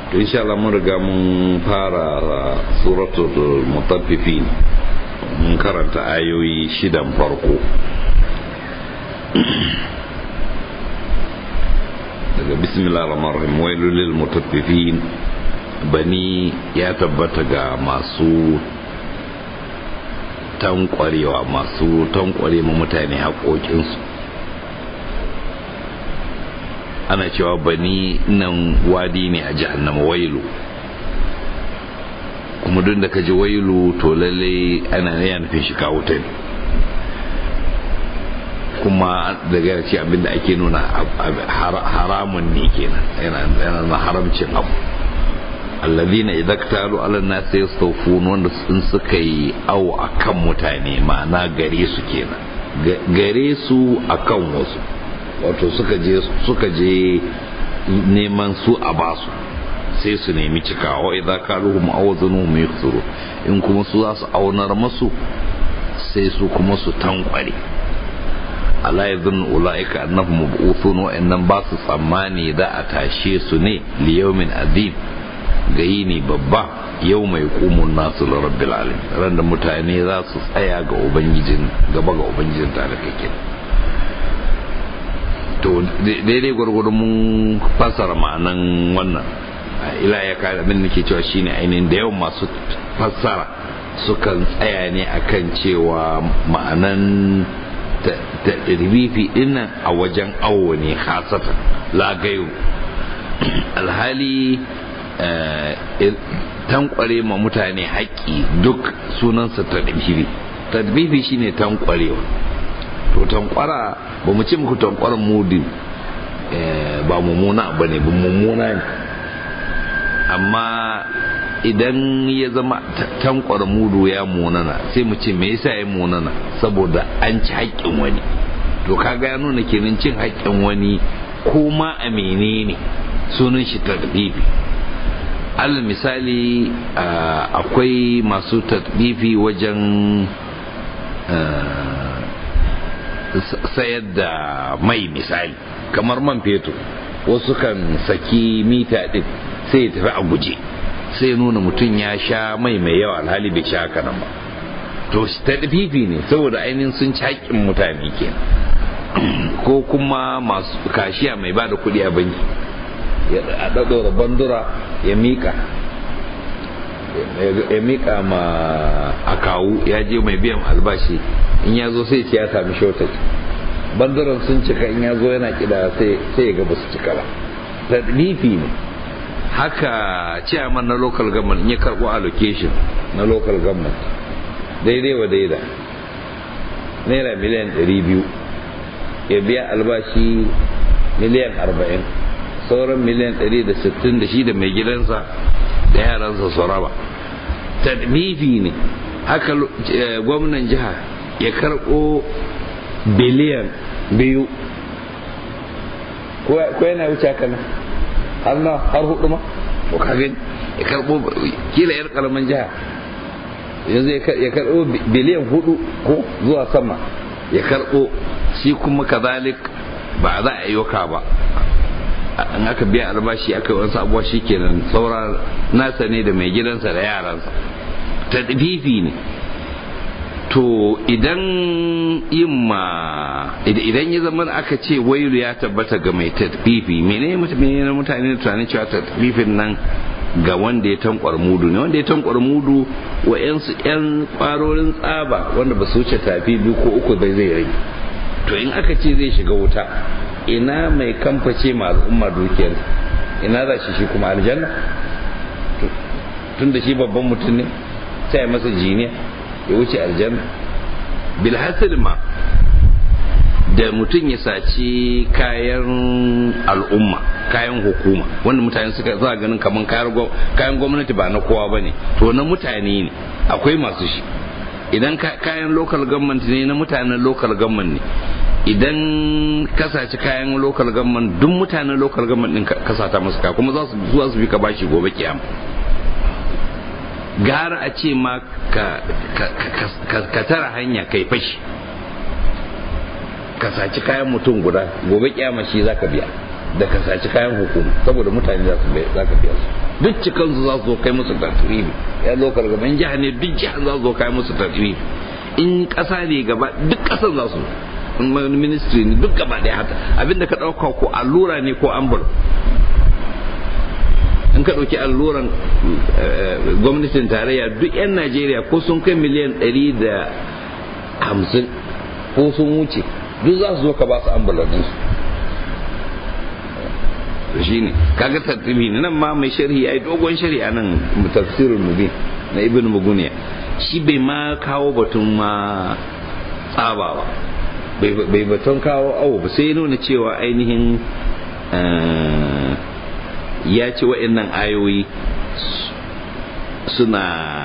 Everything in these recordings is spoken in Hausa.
to insha Allah mun riga mun fara suratul mutaffifin mun karanta ayoyi shidan farko daga bismillah rahman rahim wailul lil mutaffifin bani ya tabbata ga masu tankwarewa masu tankware ma mutane haƙoƙinsu ana cewa bani nan wadi ne a jahannama wailu kuma duk da ka ji wailu to lalle ana ya nufin shi kawo ta ne kuma daga ce abinda ake nuna haramun ne kenan yana na haramcin abu allazina idza ktalu ala nas yastawfun wanda sun suka yi awo akan mutane ma'ana gare su kenan gare su akan wasu wato suka je suka je neman su a basu sai su nemi cikawa idza kaluhum awzanuhum yakhsuru in kuma su za su aunar masu sai su kuma su tankware ala yadhunnu ulaika annahum mab'uthun wa innam ba su tsammani da a tashe su ne li yawmin azim ga yini babba yau mai kumun nasu da rabbil alamin ran da mutane za su tsaya ga ubangijin gaba ga ubangijin tare kake to daidai gwargwado mun fassara ma'anan wannan ila ya kare abin da ke cewa shine ainihin da yawan masu fassara sukan tsaya ne akan cewa ma'anan ta ribifi dinnan a wajen awo ne hasatan lagayo alhali tankware ma mutane haƙƙi duk sunansa tadbibi tadbibi shine tankwarewa to tankwara ba mu ce muku tankwaran mudu ba mummuna ba ne ba mummuna ne amma idan ya zama tankwara mudu ya munana sai mu ce me yasa ya munana saboda an ci haƙƙin wani to kaga ya nuna kenan cin haƙƙin wani ko ma a menene sunan shi tadbibi alal misali akwai masu tadbibi wajen sayar da mai misali kamar man fetur wasu kan saki mita din sai ya tafi a guje sai nuna mutum ya sha mai mai yawa alhali bai sha haka nan ba to tadbibi ne saboda ainihin sun ci haƙƙin mutane kenan ko kuma masu kashiya mai ba da kuɗi a banki ya ɗaɗɗora bandura ya miƙa ya miƙa ma akawu ya je mai biyan albashi in ya zo sai ya sami shortage banduran sun cika in ya zo yana kida sai ya gaba su cika ba tadlifi ne haka chairman na local government in ya karɓo allocation na local government daidai wa daida naira miliyan 200 ya biya albashi miliyan 40 sauran miliyan 160 da shi da mai gidansa da yaransa su raba tadbifi ne haka gwamnan jiha ya karɓo biliyan biyu ko yana wuce haka nan har na har hudu ma ko kagin ya karɓo kila yar karamin jiha yanzu ya karɓo biliyan hudu ko zuwa sama ya karɓo shi kuma kazalik ba za a yi ba in aka biya albashi aka yi wasu abuwa shi kenan saura nasa ne da mai gidansa da yaransa tadfifi ne to idan yin ma idan ya zama aka ce wailu ya tabbata ga mai tadfifi mene mutane mutane tunanin cewa tadfifin nan ga wanda ya tankwar mudu ne wanda ya tankwar mudu wa yansu yan kwarorin tsaba wanda ba su wuce tafi biyu ko uku bai zai rage to in aka ce zai shiga wuta ina mai kamface ma al'umma dukiyar ina za shi shi kuma aljanna tun da shi babban mutum ne sai masa jiniya ya wuce aljanna bilhassil ma da mutum ya saci kayan al'umma kayan hukuma wanda mutane suka za ganin kamar kayan gwamnati ba na kowa ba ne to na mutane ne akwai masu shi idan kayan local government ne na mutanen local government ne idan ka saci kayan local government duk mutanen local government din ka sata musu ka kuma za su zuwa su bi ka bashi gobe kiyama gara a ce ma ka tara hanya kai fashi ka saci kayan mutum guda gobe kiyama shi zaka biya da ka saci kayan hukuma saboda mutane za su za ka biya su duk cikansu za su zo kai musu tartibi ya zo kargaba in jiha ne duk jiha za su zo kai musu tartibi in ƙasa ne gaba duk ƙasar za su ministry ne duk gaba ɗaya haka abinda ka ɗauka ko allura ne ko ambul in ka ɗauki alluran gwamnatin tarayya duk 'yan najeriya ko sun kai miliyan ɗari da hamsin ko sun wuce duk za su zo ka ba su ambulan su shi ne kaga tartibi ne nan ma mai sharhi ya yi dogon sharhi a nan tafsirin mubin na ibn muguniya shi bai ma kawo batun ma tsaba ba bai batun kawo awo ba sai nuna cewa ainihin ya ce wa'annan ayoyi suna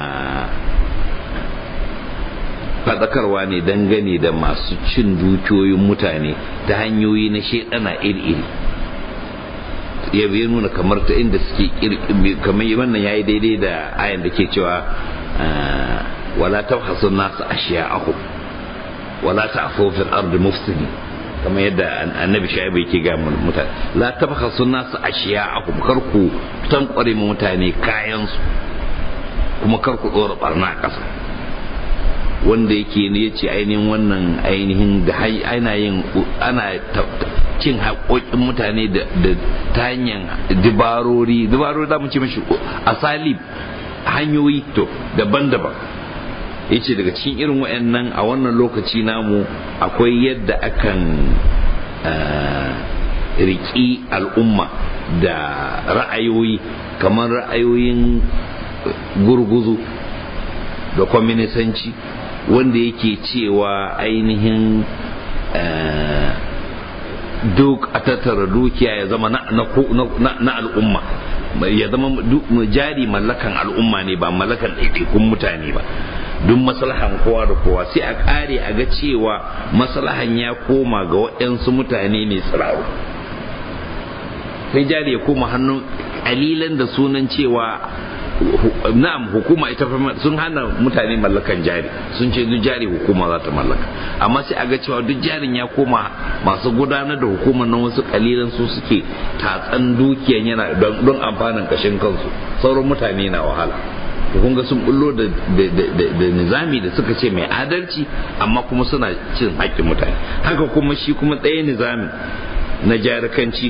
faɗakarwa ne dangane da masu cin dukiyoyin mutane ta hanyoyi na shaidana iri-iri ya ya nuna kamar ta inda suke kamar wannan ya yi daidai da ayan da ke cewa wala tabhasu nasu ashiya'ahu wala ta'fu fil ardi mufsidin kamar yadda annabi shaibu yake ga mutane la tabhasu nasu ashiya'akum kar ku tankware mu mutane kayan su kuma kar ku dora barna a ƙasa wanda yake ne yace ainihin wannan ainihin da ana yin ana cin haƙoƙin mutane da ta hanyar dibarori dibarori za mu ce mashi asalib hanyoyi to daban-daban ya ce daga cikin irin wa'annan a wannan lokaci namu akwai yadda akan riƙi al'umma da ra'ayoyi kamar ra'ayoyin gurguzu da kwaminisanci wanda yake cewa ainihin duk a tattara dukiya ya zama na al'umma ya zama jari mallakan al'umma ne ba mallakan ɗaiɗaikun mutane ba duk maslahan kowa da kowa sai a ƙare a ga cewa maslahan ya koma ga waɗansu mutane ne tsiraru sai jari ya koma hannun ƙalilan da sunan cewa na'am hukuma ita sun hana mutane mallakan jari sun ce duk jari hukuma za ta mallaka amma sai a ga cewa duk jarin ya koma masu gudanar da hukumar nan wasu kalilan su suke tatsan dukiyan yana don amfanin kashin kansu sauran mutane na wahala kun ga sun bullo da nizami da suka ce mai adalci amma kuma suna cin haƙƙin mutane haka kuma shi kuma ɗaya nizami na jarikanci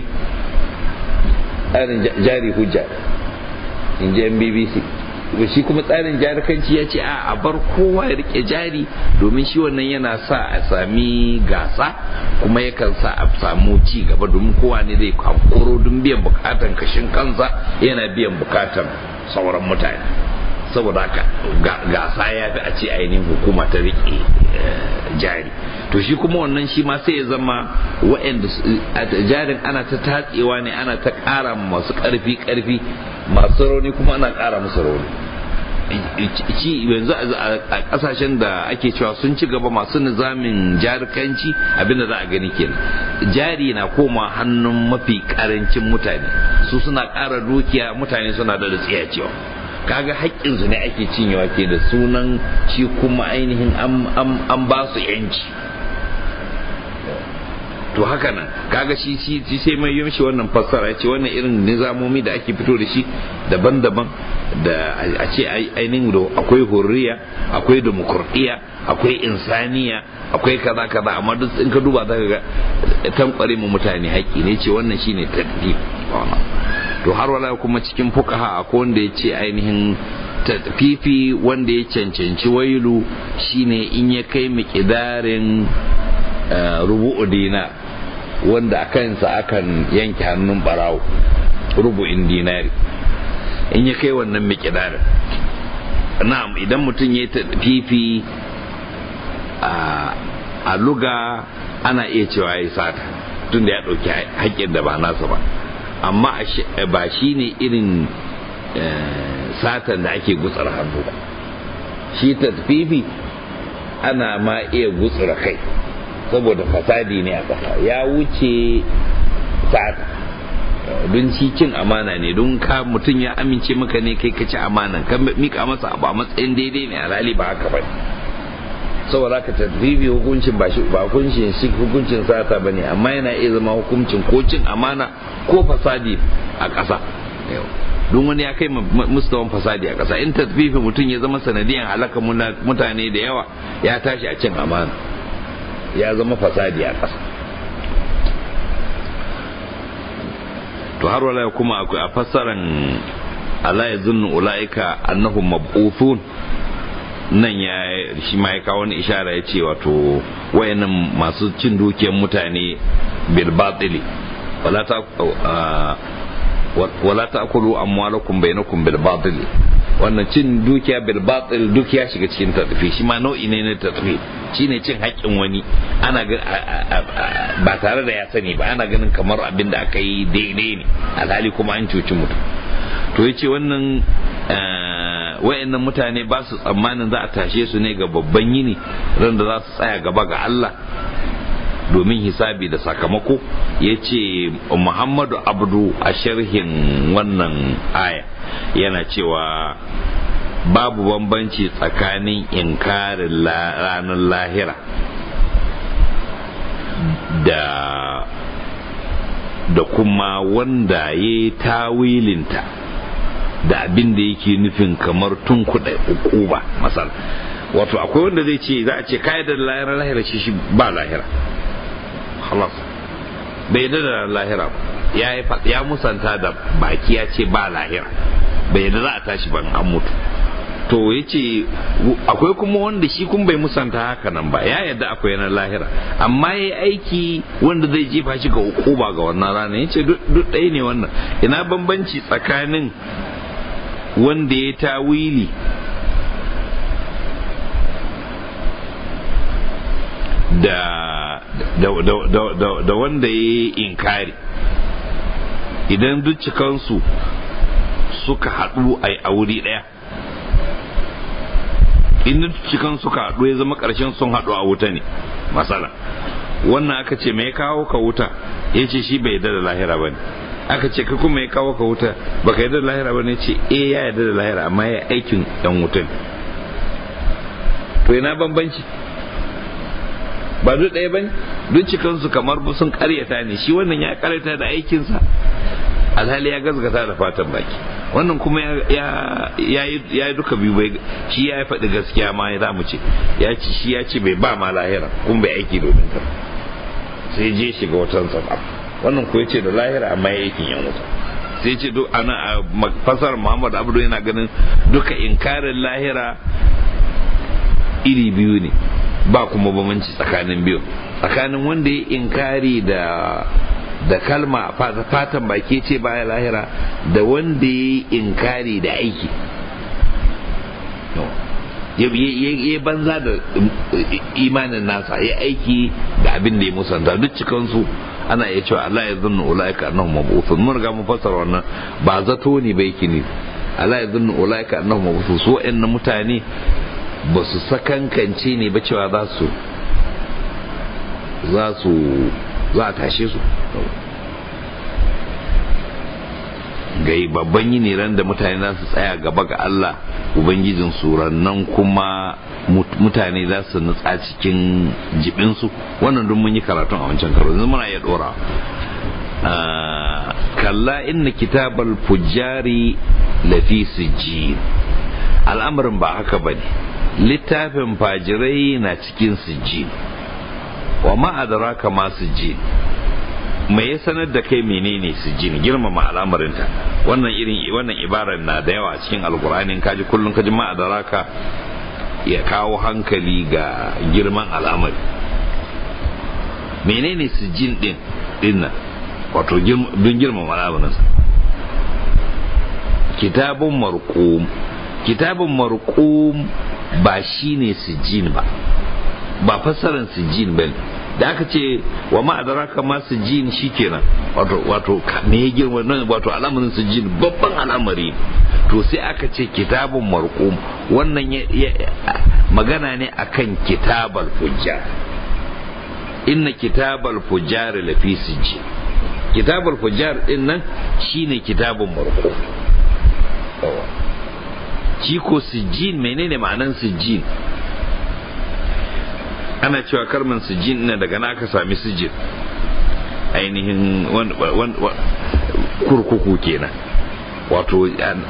jari hujja in ji bbc shi kuma tsarin jarikanci ya ce a bar kowa ya rike jari domin shi wannan yana sa a sami gasa kuma yakan sa a samu ci gaba domin kowa ne zai hankoro don biyan bukatan kashin kansa yana biyan bukatan sauran mutane saboda haka gasa ya fi a ce ainihin hukuma ta rike jari to shi kuma wannan shi ma sai ya zama wa'anda jarin ana ta tatsewa ne ana ta ƙara masu ƙarfi ƙarfi masu rauni kuma ana ƙara musu rauni ci yanzu a ƙasashen da ake cewa sun ci gaba masu nizamin jarikanci abinda za a gani kenan jari na koma hannun mafi ƙarancin mutane su suna ƙara dukiya mutane suna da tsiyacewa kaga haƙƙinsu ne ake cinyewa ke da sunan shi kuma ainihin an ba su yanci to haka nan kaga shi shi sai mai yamshi wannan fassara ce wannan irin nizamomi da ake fito da shi daban-daban da a ce ainihin da akwai hurriya akwai demokradiyya akwai insaniya akwai kaza kaza amma duk in ka duba za ka ga tankware mu mutane haƙƙi ne ce wannan shine tadbib to har wala kuma cikin fukaha akwai wanda ya ce ainihin fifi wanda ya cancanci wailu shine in ya kai miƙidarin rubu'u dina wanda a kansa akan yanke hannun barawo rubu'in dinari in ya kai wannan miƙidarin na'am idan mutum ya fifi a luga ana iya cewa ya sata tun da ya ɗauki haƙƙin da ba nasa ba amma ba shi ne irin satan da ake gutsar hannu ba shi tasfifi ana ma iya gutsura kai saboda fasadi ne a ƙasa ya wuce sata don shi cin amana ne don ka mutum ya amince maka ne kai ka ci amanan ka mika masa abu a matsayin daidai ne a rali ba haka ba saboda ka tadbibi hukuncin ba ba hukuncin shi hukuncin sata bane amma yana iya zama hukuncin ko cin amana ko fasadi a ƙasa don wani ya kai mustawan fasadi a ƙasa in tasbifi mutum ya zama sanadiyan halaka mutane da yawa ya tashi a cin amana ya zama fasadi a ƙasa to har wala kuma akwai a fassaran ala ya zunnu ula'ika annahum mab'uthun nan ya shi ma ya kawo wani ishara ya ce wato wayannan masu cin dukiyar mutane bil batili wala ta wala ta'kulu amwalakum bainakum bil batil wannan cin dukiya bil batil duk ya shiga cikin tafi shi ma nau'i ne na tafi shine cin haƙƙin wani ana ba tare da ya sani ba ana ganin kamar abin da aka yi daidai ne alhali kuma an cuci mutum to yace wannan wayannan mutane ba su tsammanin za a tashe su ne ga babban yini ran da za su tsaya gaba ga Allah domin hisabi da sakamako ya ce muhammadu abdu a sharhin wannan aya yana cewa babu bambanci tsakanin inkarin ranar lahira da da kuma wanda ya yi tawilinta da abin da yake nufin kamar tun kuɗa ukuba masal wato akwai wanda zai ce za a ce kayan da lahira lahira shi shi ba lahira halas bai yadda da lahira ya ya musanta da baki ya ce ba lahira bai yadda za a tashi ban an mutu to ya ce akwai kuma wanda shi kun bai musanta haka nan ba ya yadda akwai na lahira amma ya aiki wanda zai jefa shi ga ukuba ga wannan rana ya ce duk ɗaya ne wannan ina bambanci tsakanin wanda ya tawili da da wanda ya yi inkari idan duk cikansu suka haɗu a wuri ɗaya in cikan suka haɗu ya zama ƙarshen sun haɗu a wuta ne masala wannan aka ce mai kawo ka wuta ya ce shi bai yarda da lahira ba ne aka ce ka kuma ya kawo ka wuta baka yarda da lahira ba ne ce eh ya yarda da lahira amma ya aikin yan wuta ne to ina bambanci ba duk ɗaya ba ne duk cikansu kamar sun karyata ne shi wannan ya karyata da aikinsa alhali ya gazgata da fatan baki wannan kuma ya yi duka biyu bai shi ya faɗi gaskiya ma ya zamu ce ya ci shi ya ce bai ba ma lahira kuma bai aiki domin ta sai je shiga watan sa wannan ko ya ce da lahira amma ya aikin yan wuta sai ce duk ana a fasar muhammad abdu yana ganin duka inkarin lahira iri biyu ne ba kuma bambanci tsakanin biyu tsakanin wanda ya inkari da da kalma fatan baki ce baya lahira da wanda ya yi inkari da aiki ya banza da imanin nasa ya aiki da abin da ya musanta duk cikansu ana iya cewa Allah ya zunnu ulaika annahum mabuthun mun ga mun fassara wannan ba zato ne bai kini Allah ya zunnu ulaika annahum mabuthun su wa'annan mutane ba su sakankance ne ba cewa za su za su za a tashe su gai babban yini ran da mutane za su tsaya gaba ga Allah ubangijin su nan kuma mutane za su nutsa cikin jibinsu wannan duk mun yi karatun a wancan karo yanzu muna iya dora kalla inna kitabal fujjari lafi sijjin al'amarin ba haka bane littafin fajirai na cikin sijjin wa ma adraka ma sijjin me ya sanar da kai menene sijjin girmama al'amarinta wannan irin wannan ibarar na da yawa cikin alkur'ani kaji kullum kaji ma adraka ya kawo hankali ga girman al'amari menene sijjin din dinnan wato don girmama al'amarinsa kitabun marqum kitabun marqum ba shine sijjin ba ba fassarar sijjin ba da aka ce wa ma'adaraka ma sijjin shikenan wato wato me ya girma nan wato al'amarin sijjin babban al'amari to sai aka ce kitabun marqum wannan magana ne akan kitabal fujjar inna kitabal fujjar lafi sijjin kitabul fujjar din nan shine kitabun marqum shi ko sijjin menene ma'anan sijjin ana cewa kalman sijin na daga na aka sami sijin ainihin kurkuku kenan wato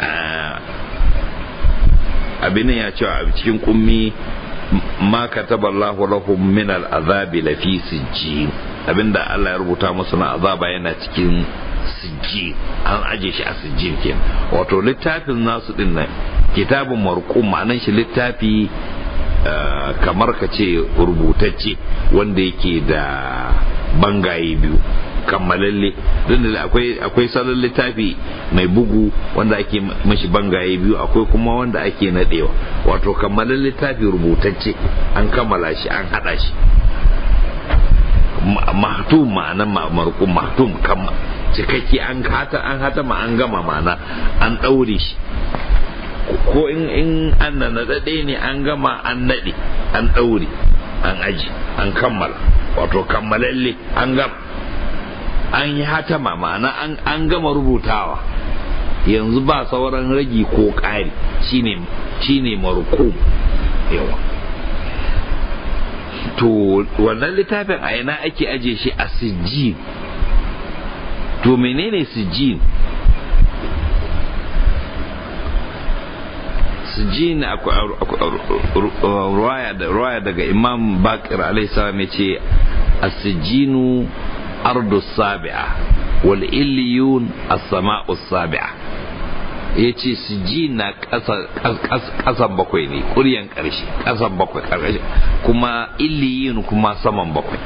abin ya cewa a cikin kummi ma kataballahu lahum min al'azabi lafi sijjin abinda Allah ya rubuta musu na azaba yana cikin sijjin an aje shi a sijjin kenan wato littafin nasu din nan kitabun marqum ma'anan shi littafi kamar ka ce rubutacce wanda yake da bangaye biyu kammalalle don da akwai akwai salon littafi mai bugu wanda ake mashi bangaye biyu akwai kuma wanda ake nadewa wato kammalan littafi rubutacce an kammala shi an hada shi mahtum ma'anan marqum mahtum kam cikakke an hata an hata ma an gama ma'ana an daure shi ko in in an naɗaɗe ne an gama an naɗe an ɗaure an aji an kammala wato kammalalle an gama an yi hatama ma'ana an gama rubutawa yanzu ba sauran ragi ko ƙari shine shine marko yawa to wannan littafin a ina ake aje shi a sijjin to menene sijjin sijjin ruwaya daga imam bakir alaihi salam ya ce asijinu ardu sabi'a wal illiyun as-sama'u sabi'a ya ce sijjin na ƙasan bakwai ne ƙuryan ƙarshe ƙasan bakwai ƙarshe kuma illiyun kuma saman bakwai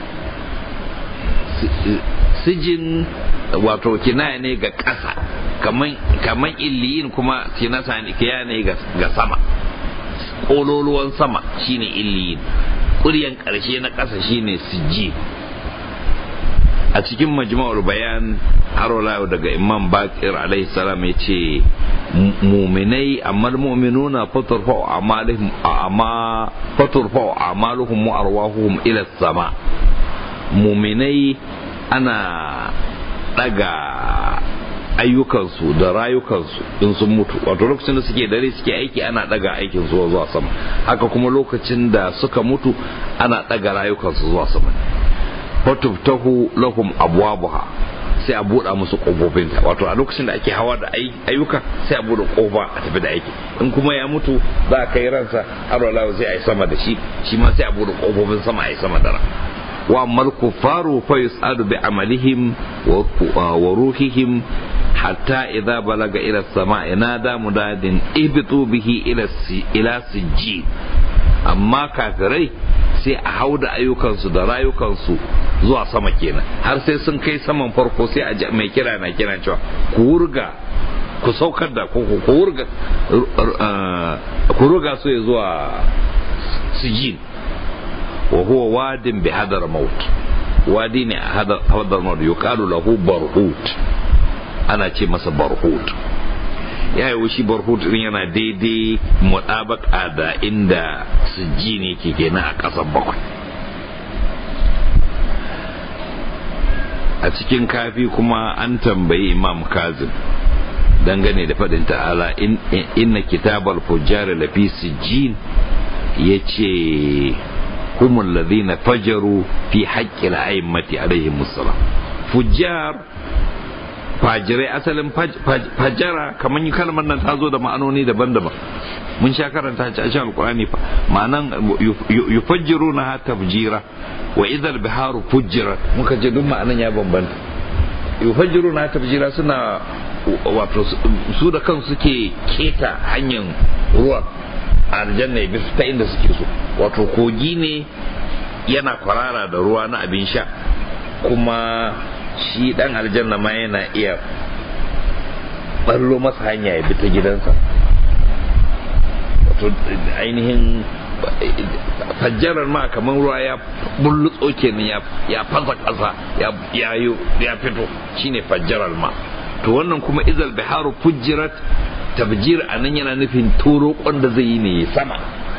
sijin wato kinaya ne ga ƙasa kaman illiyin kuma kinasa ne ga sama ƙololuwan sama shine illiyin ƙuryan ƙarshe na ƙasa shine sijji a cikin majma'ul bayan harola daga imam bakir alaihi salam ya ce muminai amma mu'minuna faturfa amalihim amma faturfa amaluhum wa arwahuhum ila sama muminai ana daga ayyukansu da rayukansu in sun mutu wato lokacin da suke dare suke aiki ana daga aikin zuwa zuwa sama haka kuma lokacin da suka mutu ana daga rayukansu zuwa sama fatuftahu lahum abwabuha sai a buɗa musu ƙofofinta wato a lokacin da ake hawa da ayyuka sai a buɗe ƙofa a tafi da aiki in kuma ya mutu za a kai ransa har wala sai a yi sama da shi shi ma sai a buɗe ƙofofin sama a yi sama da ran wa amal kufaru fa yus'adu bi amalihim wa ruhihim hatta idza balaga ila sama'i nada mudadin ihbitu bihi ila ila sijjin amma kafirai sai a hau da ayyukansu da rayukansu zuwa sama kenan har sai sun kai saman farko sai a mai kira na kira cewa ku wurga ku saukar da ku ku wurga ku ruga su ya zuwa sijin wa huwa wadin bi hadar maut wadi ne a hadar maut yuqalu lahu barhut ana ce masa barhut ya yi shi barhut din yana daidai mutabaka da inda sijji ne ke kenan a ƙasar bakwai a cikin kafi kuma an tambayi imam kazim dangane da faɗin ta'ala inna kitabar fujjar lafi sijjin ya ce humul ladhina fajaru fi haƙƙil a'immati alaihi musallam fujjar fajirai asalin fajara kamar yi kalmar nan ta zo da ma'anoni daban-daban mun sha karanta a cikin alkurani fa ma'anan yufajjiru na ha tafjira wa idal biharu fujjirat muka je duk ma'anan ya bambanta yufajjiru na tafjira suna wato su da kansu suke keta hanyar ruwa a aljanna ya bisu ta inda suke so wato kogi ne yana kwarara da ruwa na abin sha kuma shi dan aljanna ma yana iya ballo masa hanya ya bi ta gidansa wato ainihin fajjarar ma kamar ruwa ya bullutso kenan ya fasa ƙasa ya fito shine fajjarar ma to wannan kuma izal biharu fujjirat tabjir a nan yana nufin turo da zai yi ne sama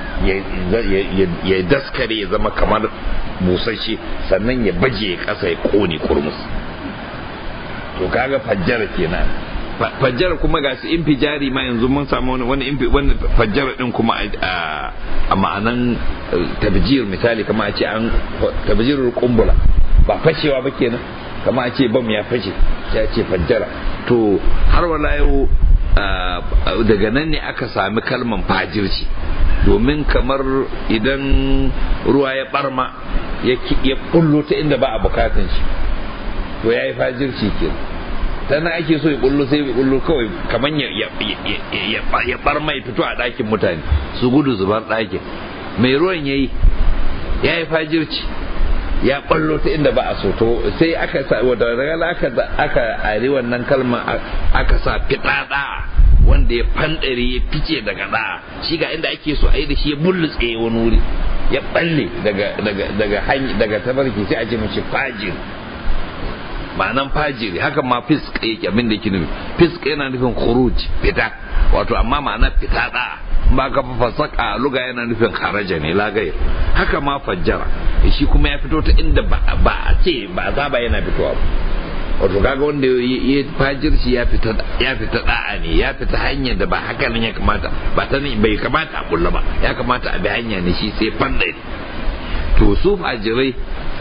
ya daskare ya zama kamar busasshe sannan ya baje ya ƙasa ya ƙone kurmus to kaga fajjara kenan fajjara kuma ga su infijari ma yanzu mun samu wani wani infi wani fajjara din kuma a ma'anan tabjir misali kama a ce an tabjirul kumbula ba fashewa ba kenan kama a ce bam ya fashe sai a ce fajjara to har wala yau daga nan ne aka sami kalman fajirci domin kamar idan ruwa ya barma ya kullo ta inda ba a bukatan shi to ya yi fajirci kenan tana ake so ya bullo sai ya bullo kawai kamar ya bar mai fito a ɗakin mutane su gudu zubar ɗakin mai ruwan ya yi ya yi fajirci ya ballo ta inda ba a so to sai aka sa wadda daga aka aka ari wannan kalmar aka sa fiɗaɗa wanda ya fandare ya fice daga da shi ga inda ake so a yi da shi ya bullutse wani wuri ya balle daga daga daga hanyar daga tabarki sai a ce mace fajir ma'anan fajiri haka ma fisk yake abin da yake nufi fisk yana nufin khuruj fita wato amma ma'ana fita da ba ka fasaka luga yana nufin kharaja ne la gair haka ma fajjara shi kuma ya fito ta inda ba a ce ba azaba yana fitowa ba wato kaga wanda ya fajirci ya fita ya fita da'a ne ya fita hanyar da ba haka nan ya kamata ba ta bai kamata a kulla ba ya kamata a bi hanya ne shi sai fanda to su fajirai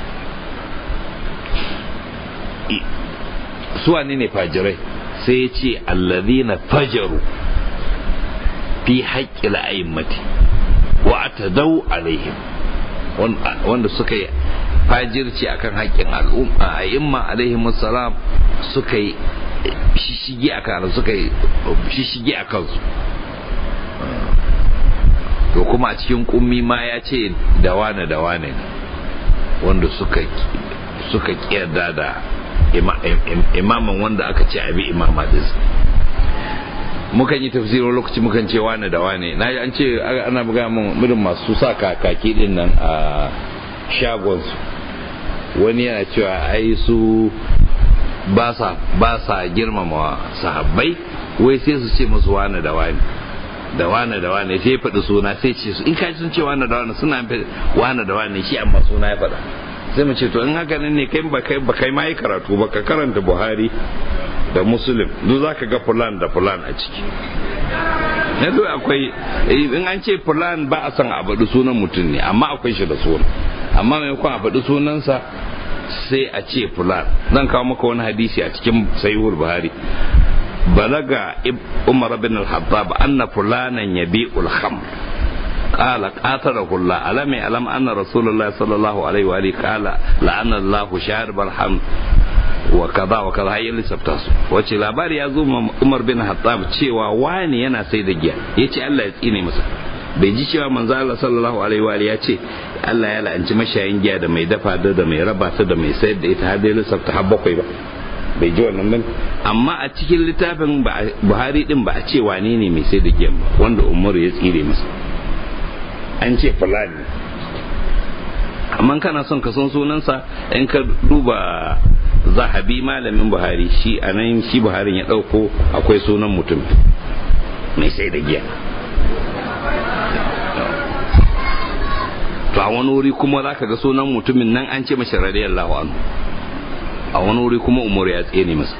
suwa ne ne fajirai sai ya ce allazina fajaru fi haƙƙi la'ayimmati wa atadau alaihim wanda suka yi fajirci akan haƙƙin al'umma a imma alaihim salam suka yi shishigi a kan suka yi shishigi a kansu to kuma a cikin kummi ma ya ce da wane da wane ne wanda suka suka kiyarda da imaman wanda aka ce abi imama din mukan yi tafsirin lokaci mukan ce wane da wane na an ce ana buga mun murin masu sa kakaki din nan a shagonsu wani yana cewa ai su ba sa girmama sahabbai wai sai su ce musu wane da wane da wane da wane sai faɗi suna sai ce su in kaji sun ce wane da wane suna wane da wane shi amma suna ya faɗa sai mu ce to in haka ne kai ba kai ba kai ma yi karatu ba ka karanta buhari da muslim duk za ka ga fulan da fulan a ciki na duk akwai in an ce fulan ba a san a faɗi sunan mutum ne amma akwai shi da suna amma maimakon a faɗi sunansa sai a ce fulan zan kawo maka wani hadisi a cikin sahihul buhari balaga umar bin al-hattab anna fulanan yabi'ul khamr قال قاتله الله ألم يعلم أن رسول الله صلى الله عليه وآله قال لعن الله شارب الحمد وكذا وكذا هي اللي سبتاس wace labari ya zo Umar bin Hattab cewa wani yana sai da giya yace Allah ya tsine masa bai ji cewa manzo Allah sallallahu alaihi wa ya ce Allah ya la'anci mashayin giya da mai dafa da da mai raba ta da mai sayar da ita har dai lissafta har bakwai ba bai ji wannan ba amma a cikin littafin Buhari din ba a ce wane ne mai sai da giya ba wanda Umar ya tsire masa an ce fulani amma kana son ka san sunansa in ka duba zahabi malamin buhari shi a nan shi buharin ya ɗauko akwai sunan mutum mai sai da giya to a wani wuri kuma za ka ga sunan mutumin nan an ce mashi radiyallahu anhu a wani wuri kuma umar ya tsene masa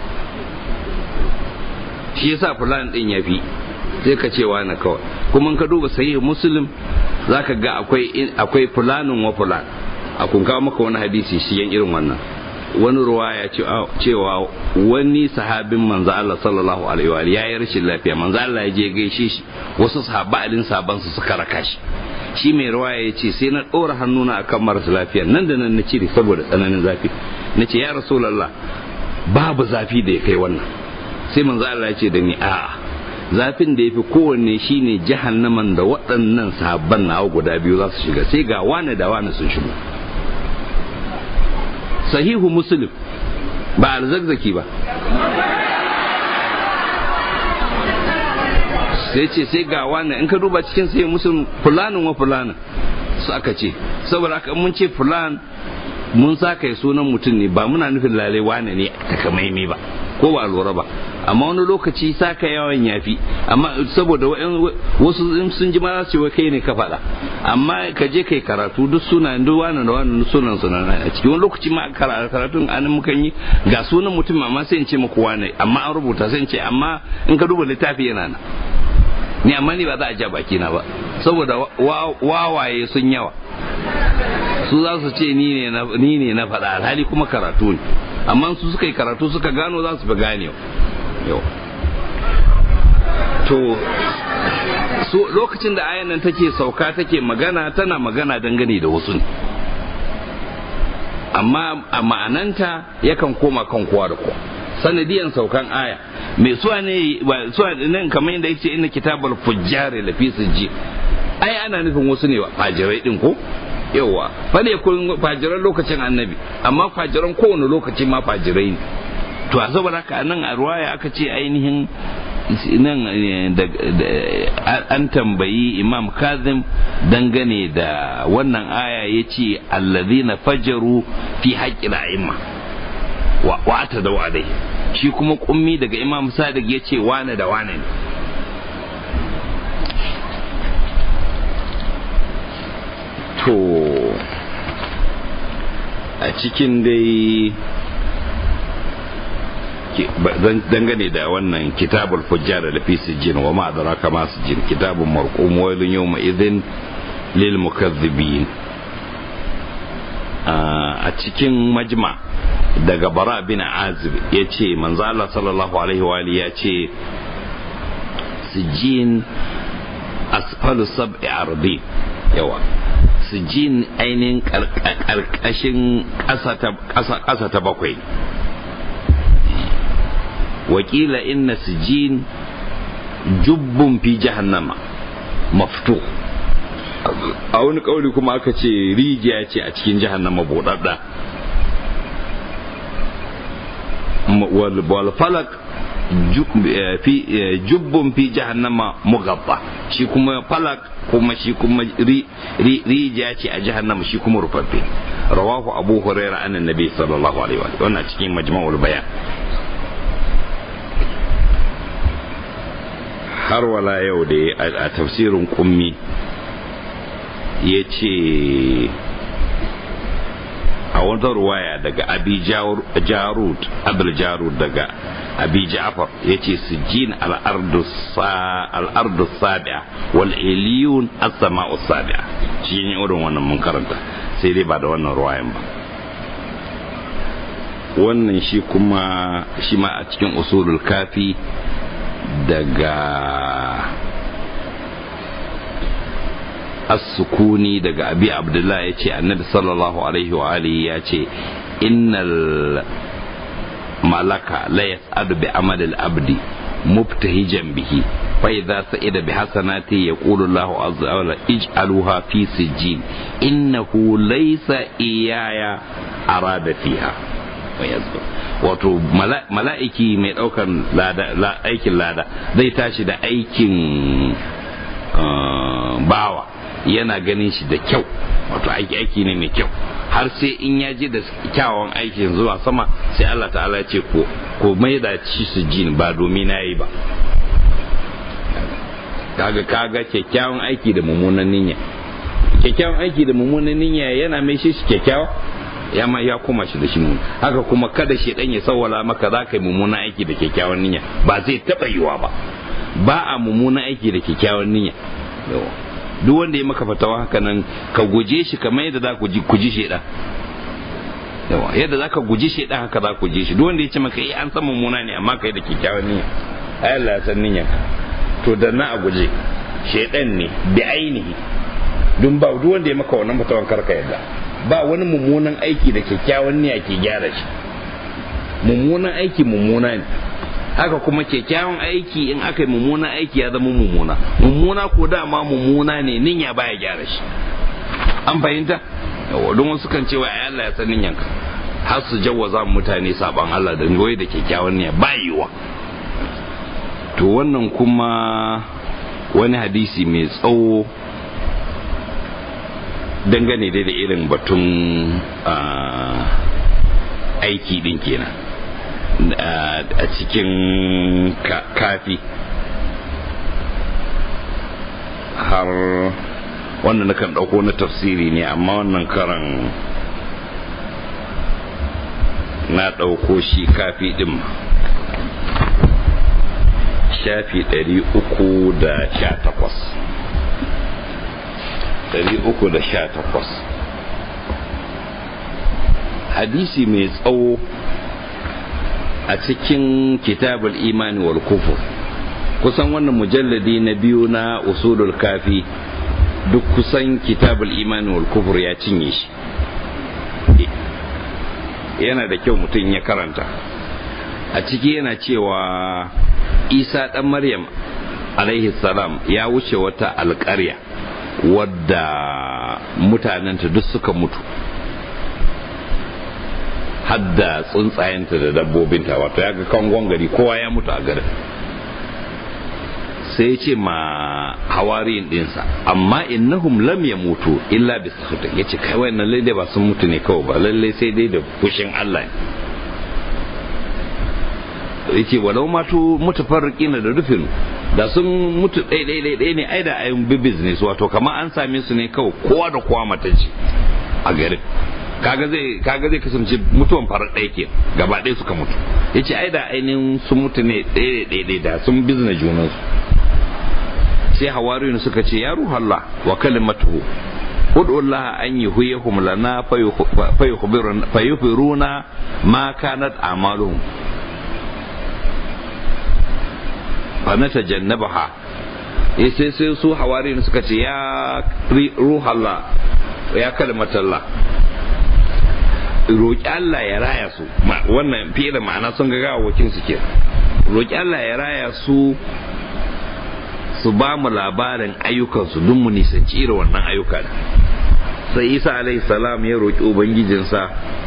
shi yasa fulani din ya fi sai ka ce wani kawai kuma ka duba sahih muslim zaka ga akwai akwai fulanin wa fulan a kun kawo maka wani hadisi shi yan irin wannan wani ruwaya cewa wani sahabin manzo Allah sallallahu alaihi wa ya yi rashin lafiya manzo Allah ya je gaishe shi wasu sahaba alin saban su suka raka shi shi mai ruwaya ya ce sai na ɗora hannuna akan marasa lafiya nan da nan na cire saboda tsananin zafi na ce ya rasulallah babu zafi da ya kai wannan sai manzo Allah ya ce da ni a'a zafin da ya fi kowanne shine jahannaman da waɗannan sahabban nawa guda biyu za su shiga sai ga wane da wane sun shigo sahihu muslim ba alzakzaki ba sai ce sai ga wane in ka duba cikin sahihu muslim fulanin wa fulanin su aka ce saboda haka mun ce fulan mun sa kai sunan mutum ne ba muna nufin lalai wane ne takamaimai ba ko ba lura ba amma wani lokaci saka yawan yafi amma saboda wasu sun ji ma za su kai ne ka faɗa amma ka je kai karatu duk suna duk wani da wani sunan suna a cikin wani lokaci ma karatun an mukan yi ga sunan mutum amma sai in ce muku wane amma an rubuta sai in ce amma in ka duba littafi yana nan ni amma ni ba za a ja baki na ba saboda wawaye sun yawa su za su ce ni ne na faɗa alhali kuma karatu ne amma su suka yi karatu suka gano za su fi gane yau to so lokacin da ayan nan take sauka take magana tana magana dangane da wasu ne amma a ma'ananta yakan koma kan kowa da kowa sanadiyan saukan aya mai suwa ne suwa nan kamar yadda yake inna kitabul fujjari lafi sijji ai ana nufin wasu ne fajirai din ko yawa fane kun fajiran lokacin annabi amma fajiran kowane lokaci ma fajirai ne to a saboda haka nan a ruwaya aka ce ainihin nan an tambayi imam kazim dangane da wannan aya ya ce allazina fajaru fi haƙƙin a'imma wa ta da wadai shi kuma kummi daga imam sadiq ya ce wane da wane ne to a cikin dai dangane da wannan kitabul fujjar da fi sijin wa ma adraka ma sijin kitabun marqum wailun yawma idhin lil mukazzibin a cikin majma daga bara bin azib ya ce manzo Allah sallallahu alaihi wa ya ce sijin asfalu sab'i ardi yawa sijin ainihin karkashin ƙasa ta bakwai wakila inna sijin jubbun fi jahannama maftu a wani kauli kuma aka ce rijiya ce a cikin jahannama buɗaɗɗa wal falak jubbun fi jahannama mugabba shi kuma falak kuma shi kuma rijiya ce a jahannama shi kuma rufaffe rawahu abu huraira an annabi sallallahu alaihi wa wannan cikin majma'ul bayan har wala yau da a tafsirin kummi ya ce a wata ruwaya daga abi jarud abul jarud daga abi ja'far ya ce sijin al'ardu sabi'a wal iliyun as-sama'u sabi'a shi ne irin wannan mun karanta sai dai ba da wannan ruwayan ba wannan shi kuma shi ma a cikin usulul kafi daga as-sukuni daga abi abdullah ya ce annabi sallallahu alaihi wa alihi ya ce innal malaka la yas'adu bi amal al-abdi mubtahijan bihi fa idza sa'ida bi hasanati yaqulu Allah azza wa jalla ij'aluha fi sijjin innahu laysa iyaya arada fiha wato mala'iki mai daukan aikin lada zai tashi da aikin bawa yana ganin shi da kyau wato aiki aiki ne mai kyau har sai in ya je da kyawun aikin zuwa sama sai Allah ta'ala ya ce ko ko mai da ci su jin ba domin na yi ba kaga kaga kyakkyawan aiki da mummunan niyya kyakkyawan aiki da mummunan niyya yana mai shi kyakkyawa ya ma ya koma shi da shi mun haka kuma kada shi dan ya sawwala maka za ka yi mummunan aiki da kyakkyawan niyya ba zai taba yiwa ba ba a mummunan aiki da kyakkyawan niyya duk wanda ya maka fatawa haka nan ka guje shi kamar yadda za ku ji ku ji shedan yawa yadda za ka guji shedan haka za ku ji shi duk wanda ya ce maka eh an san mummuna ne amma kai da kyakkyawan niyya ai Allah ya san niyyar to da na a guje shedan ne bi ainihi dun ba duk wanda ya maka wannan fatawan karka yadda ba wani mummunan aiki da kyakkyawan niyya ke gyara shi mummunan aiki mummuna ne haka kuma kyakkyawan aiki in aka yi mummunan aiki ya zama mummuna mummuna ko dama mummuna ne niyya baya gyara shi an fahimta yawa don wasu kan cewa ai Allah ya san niyyanka har su jawwaza mutane saban Allah da goyi da kyakkyawan niyya ba yiwa to wannan kuma wani hadisi mai tsawo dangane dai da irin batun aiki din kenan a cikin kafi har wannan nakan ɗauko na tafsiri ne amma wannan karan na ɗauko shi kafi ɗin shafi ɗari uku da sha takwas ɗari uku da sha takwas hadisi mai tsawo a cikin kitabul imani wal kufur kusan wannan mujalladi na biyu na usulul kafi duk kusan kitabul imani wal kufur ya cinye shi yana da kyau mutum ya karanta a ciki yana cewa isa ɗan maryam alaihi salam ya wuce wata alƙarya wadda mutanenta duk suka mutu hadda tsuntsayenta da dabbobinta wato ya ga kangon gari kowa ya mutu a garin sai ya ce ma hawariyin dinsa amma innahum lam ya mutu illa bi sakhata ya ce kai wannan lalle ba sun mutu ne kawai ba lalle sai dai da fushin Allah ne ya ce walau matu mutafarriqina da rufin da sun mutu ɗaya ɗaya ɗaya ne ai da ayin bi business wato kamar an same su ne kawai kowa da kowa matace a garin kaga zai kaga zai kasance mutuwan farar ɗaya ke gaba ɗaya suka mutu yace ai da ainihin sun mutu ne ɗaya ɗaya ɗaya da sun bizna junansu sai hawariyun suka ce ya ruhallah wa kalimatuhu ud'u Allah an yuhyihum lana fayukhbiruna ma kanat a'maluhum fa natajannabaha sai sai su hawariyun suka ce ya ruhallah ya kalimatallah roƙi Allah ya raya su wannan fiye da ma'ana sun ga gawawakin su ke roƙi Allah ya raya su su ba mu labarin ayyukansu don mu nisanci irin wannan ayyuka da sai isa alaihi salam ya roƙi ubangijinsa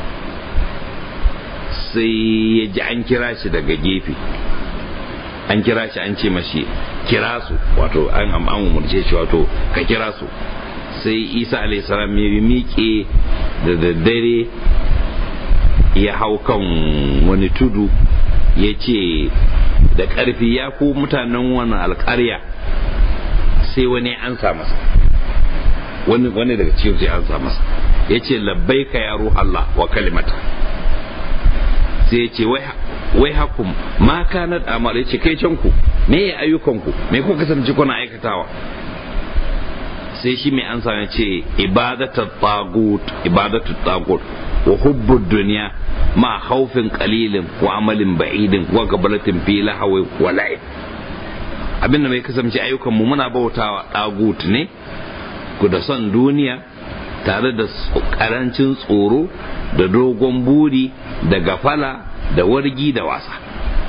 sai ya ji an kira shi daga gefe an kira shi an ce mashi kira su wato an an umarce shi wato ka kira su sai isa alaihi salam ya miƙe da daddare ya hau kan wani tudu ya ce da ƙarfi ya ku mutanen wannan alƙarya sai wani an sa masa wani wani daga cikin sai an sa masa ya ce labbai ka ya Allah wa kalimata sai ya ce wai hakum ma kanat amal ya ce kai can ku me ya ayyukanku me kuka kasance kuna aikatawa sai shi mai ansa ya ce ibadatu tagut ibadatu tagut wa hubbud dunya ma khawfin qalilin wa amalin ba'idin wa gabalatin fi lahawi wa la'ib abin da mai kasance ayyukan mu muna bautawa tagut ne ku da son duniya tare da karancin tsoro da dogon buri da gafala da wargi da wasa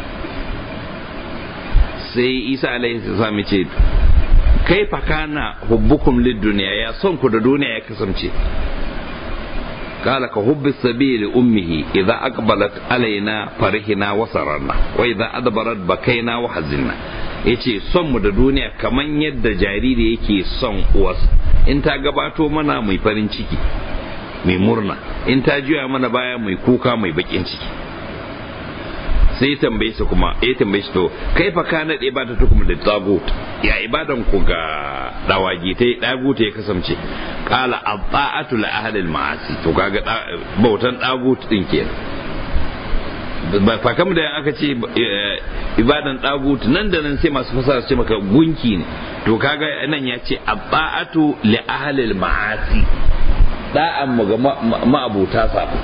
sai isa alaihi salam ce kaifa kana hubbukum lid duniya ya son ku da duniya ya kasance قال كحب السبيل لأمه إذا أقبلت علينا فرحنا وسررنا وإذا أدبرت بكينا وحزنا yace son mu da duniya kaman yadda jariri yake son uwarsa in ta gabato mana mai farin ciki mai murna in ta juya mana baya mai kuka mai bakin ciki sai ya tambaye su kuma ya tambaye shi to kai fa kana da ibada ta kuma da tagut ya ibadan ku ga dawagi ta dagut ya kasance qala ata'atu li ahli al-ma'asi to kaga bautan dagut din kenan ba fa kam da aka ce ibadan dagut nan da nan sai masu fasara ce maka gunki ne to kaga nan ya ce ata'atu li ahli al-ma'asi da'an mu ga ma'abuta sabo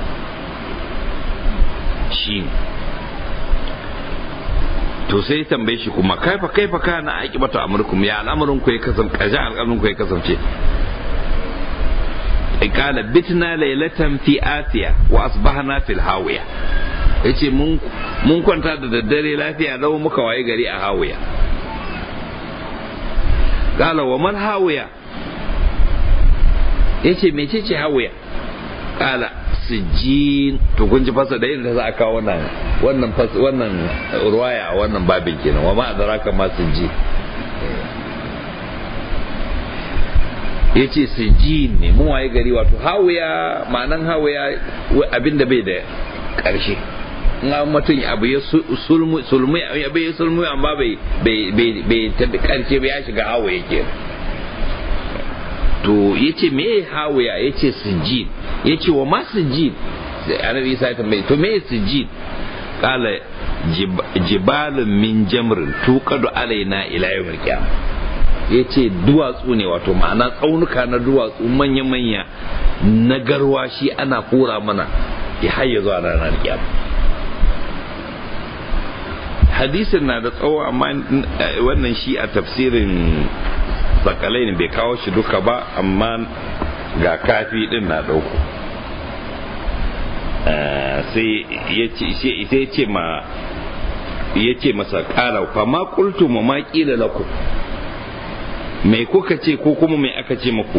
shi to sai tambaye shi kuma kaifa kaifa kana aqibatu amrukum ya al'amarin ku ya kasance kaja al'amarin ku ya kasance qala bitna laylatan fi asiya wa asbahna fil hawiya yace mun mun kwanta da daddare lafiya lau muka waye gari a hawiya qala wa man hawiya yace mecece hawiya qala sijin to kun ji fasa da yadda za a kawo wannan wannan wannan ruwaya a wannan babin kenan wa ma adraka ma sijin yace sijin ne mun waye gari wato hawiya ma'anan hawiya abinda bai da karshe in an mutum abu ya sulmu sulmu abu ya sulmu amma bai bai bai bai tabi karshe ba ya shiga hawa yake to yace me hawaya yace sijid yace wa ma sijid annabi isa ya tambaye to me sijid kala jibalun min jamrin tuqadu alaina ila yawmil qiyamah yace duwatsu ne wato ma'ana tsaunuka na duwatsu manya-manya na garwashi ana hura mana ya hayya zuwa ranar kiyama hadisin na da tsawo amma wannan shi a tafsirin sakalai ne bai kawo shi duka ba amma ga kafi din na dauko sai ya ce ma ya ce masa kala fa ma qultu ma ma qila lakum mai kuka ce ko kuma mai aka ce muku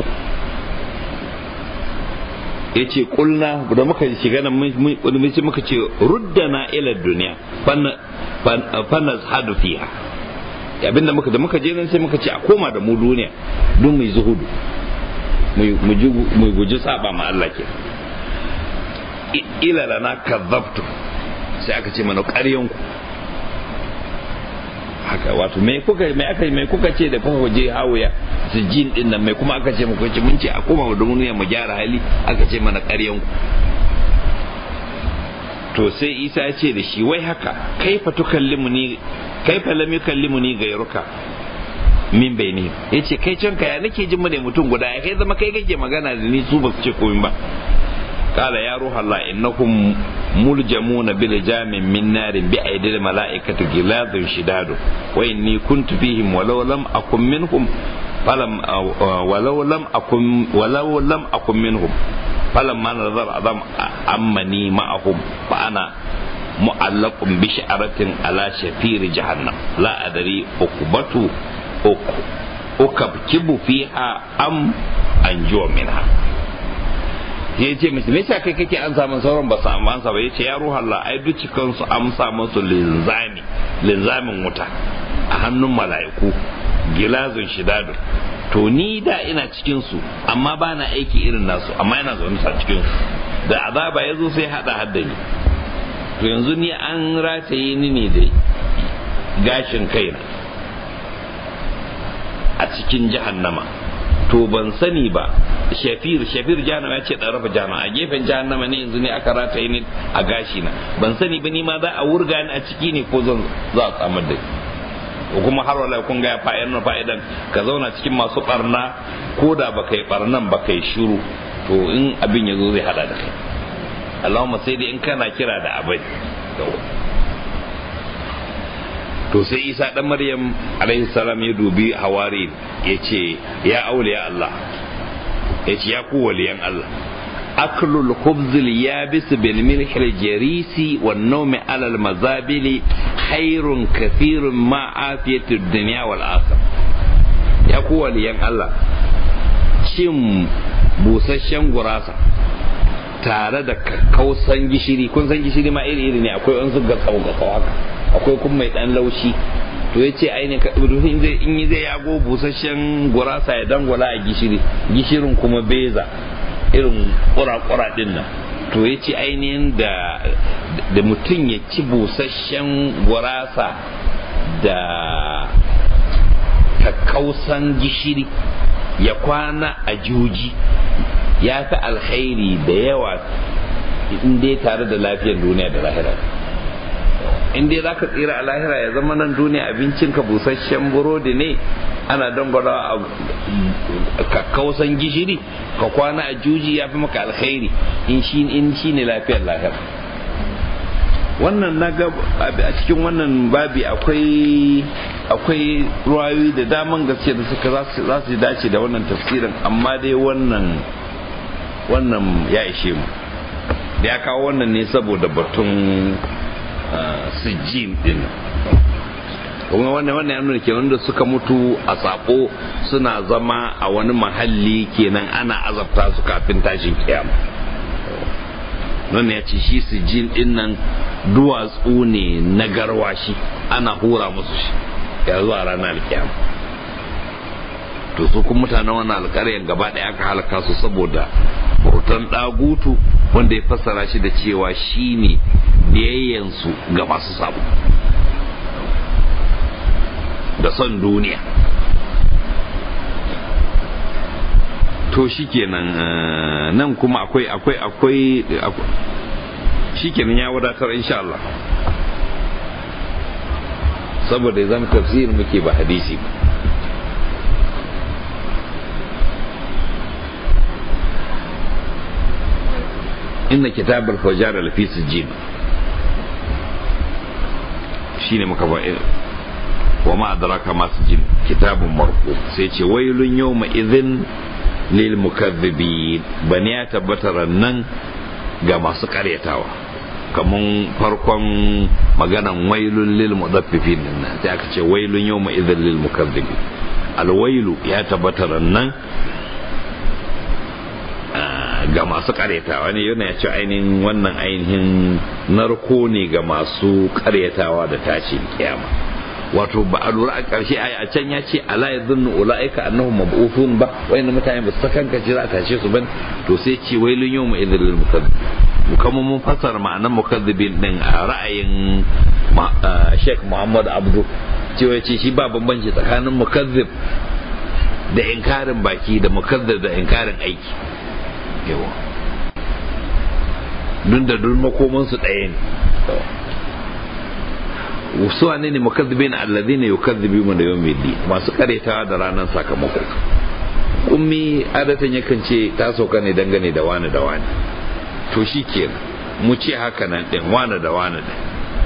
ya ce kulna da muka shiga nan mun muka ce ruddana ila duniya fanna hadu fiha abinda muka da muka je nan sai muka ce a koma da mu duniya don mai zuhudu mu guji saba ma Allah ke ila lana kazzabtu sai aka ce mana ƙaryanku haka wato me kuka me aka me kuka ce da kuka je hawaya sijin din nan me kuma aka ce muku ce mun ce a koma da duniya mu gyara hali aka ce mana ƙaryan ku to sai Isa ya ce da shi wai haka kaifa tukallimu ni kaifa lam yukallimu ni gairuka min bayni yace kai canka ya nake jin mu ne mutum guda ya kai zama kai kake magana da ni su ba su ce komai ba قال يا روح الله إنكم ملجمون بلجام من نار بأيدي الملائكة غلاظ شداد وإني كنت فيهم ولو لم أكن منهم فلم ولو لم أكن ولو لم أكن منهم فلما نظر أعظم أمني معهم فأنا معلق بشعرة على شفير جهنم لا أدري أكبت أكبكب فيها أم أنجو منها ya ce musu me yasa kai kake an samu sauran ba su amsa ba yace ya ruha Allah ai duk cikin su amsa musu linzami linzamin wuta a hannun mala'iku gilazun shidadu to ni da ina cikin su amma ba na aiki irin nasu amma ina zaune a cikin su da azaba ya zo sai hada haddani to yanzu ni an rataye ni ne da gashin kaina a cikin jahannama to ban sani ba shafir shafir jahannama ya ce dan rafa jahannama a gefen jahannama ne yanzu ne aka rataye ni a gashi na ban sani ba ni ma za a wurga ni a ciki ne ko zan za a samar da ko kuma har wala kun ga fa'idar na fa'idan ka zauna cikin masu barna ko da ba kai barnan ba kai shiru to in abin ya zo zai hada da kai Allahumma sai dai in kana kira da abai to sai isa dan maryam alaihi salam ya dubi hawari ya ce ya auliya Allah ya ce ya ku waliyan Allah aklul khubzil yabis bil milhil jarisi wan nawmi ala al mazabili khairun kathirun ma afiyatud dunya wal akhir ya ku waliyan Allah cin busasshen gurasa tare da kausan gishiri kun san gishiri ma iri iri ne akwai wani ga tsawo ga haka akwai kuma mai dan laushi to ya ce ainihin in yi zai yago busasshen gurasa ya dangwala a gishiri gishirin kuma beza irin kura-kura din nan to ya ce ainihin da da mutum ya ci busasshen gurasa da kakkausan gishiri ya kwana a juji ya fi alkhairi da yawa in dai tare da lafiyar duniya da lahira in dai zaka tsira a lahira ya zama nan duniya abincinka busasshen burodi ne ana dangwara a kakkausan gishiri ka kwana a juji ya fi maka alkhairi in shi ne lafiyar lahira wannan na ga a cikin wannan babi akwai akwai ruwayoyi da daman gaske da suka za su dace da wannan tafsirin amma dai wannan wannan ya ishe mu da ya kawo wannan ne saboda batun sijin din kuma wannan wannan ya nuna ke wanda suka mutu a sako suna zama a wani mahalli kenan ana azabta su kafin tashin kiyama wannan ya ce shi sijin din nan duwatsu ne na garwashi ana hura musu shi ya zuwa ranar kiyama to su kuma mutanen wannan alƙaryar gaba ɗaya aka halaka su saboda bautan ɗagutu wanda ya fassara shi da cewa shi ne biyayyansu ga masu sabo da son duniya to shikenan nan kuma akwai akwai akwai shikenan ya wadatar insha Allah saboda ya zama tafsir muke ba hadisi ba inna kitab al-fajar lafi sijjin shine muka ba wa ma adraka ma sijjin kitabun marqu sai ce wailun yawma idhin lil mukaththibin bani ya tabbatar nan ga masu karyatawa kaman farkon maganan wailun lil mudaffifin nan sai aka ce wailun yawma idhin lil mukaththibin alwailu ya tabbatar nan ga masu karyatawa ne yana ce ainihin wannan ainihin narko ne ga masu karyatawa da tashin kiyama wato ba a lura a ƙarshe a can ya ce ala ya zunnu ula'ika annahu mab'uthun ba wayannan mutane ba su sakanka ce za a tashe su bane to sai ce wailun yau mu idil mukazzib kuma mun fassara ma'anar mukazzibin din a ra'ayin Sheikh Muhammad Abdu cewa ce shi ba bambanci tsakanin mukazzib da inkarin baki da mukazzib da inkarin aiki yawa dun da dun makomansu ɗaya ne wasu wane ne mukazzibin alladhina yukazzibuna da yawmid din masu karetawa da ranar sakamako ummi adatan yakan ce ta sauka ne dangane da wani da wani to shi kenan mu ce haka nan din wani da wani din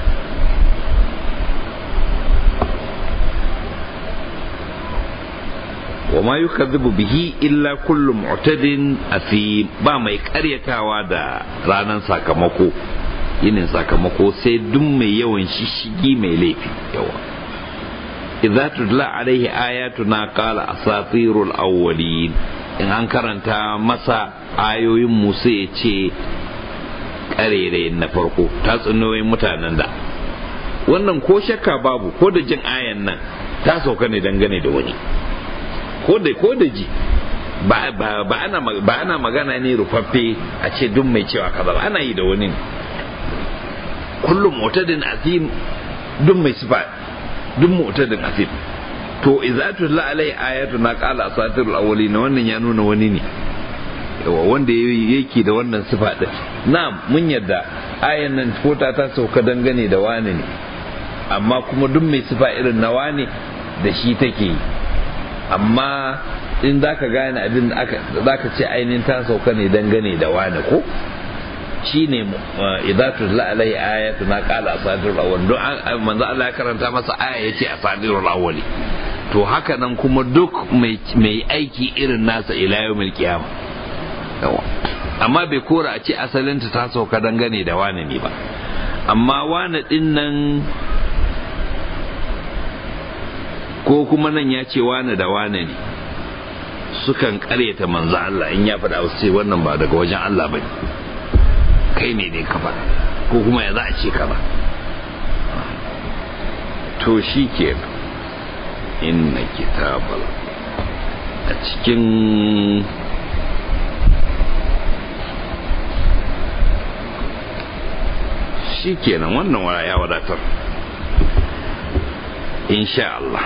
wa ma yukazzibu bihi illa kullu mu'tadin asim ba mai karyatawa da ranar sakamako yinin sakamako sai duk mai yawan shishigi mai laifi yawa idza tudla alaihi ayatuna qala asatirul awwalin in an karanta masa ayoyin mu sai ya ce karere na farko tatsuniyoyin mutanen da wannan ko shakka babu ko da jin ayan nan ta sauka ne dangane da wani ko da ko da ji ba ba ba ana ba ana magana ne rufaffe a ce duk mai cewa kaza ba ana yi da wani kullum mutadin azim duk mai sifa duk mutadin azim to idza tutla alai ayatu na qala asatirul awwalin wannan ya nuna wani ne yawa wanda yake da wannan sifa din na'am mun yadda ayan nan ko ta ta sauka dangane da wani ne amma kuma duk mai sifa irin na wani da shi take yi amma in za ka gane abin da za ka ce ainihin ta sauka ne dangane da wani ko shi ne idatu la'alai ayatu na kala asadirul awwal don manzo Allah ya karanta masa aya yace asadirul awwali to haka nan kuma duk mai aiki irin nasa ila yawmil qiyama amma bai kora a ce asalinta ta sauka dangane da wani ne ba amma wani din nan ko kuma nan ya ce wane da wane ne sukan karyata manzo Allah in ya faɗa su ce wannan ba daga wajen Allah ba kai ne dai ka faɗa ko kuma ya za a ce ka ba to shi ke inna kitabal a cikin shi kenan wannan waya ya wadatar insha Allah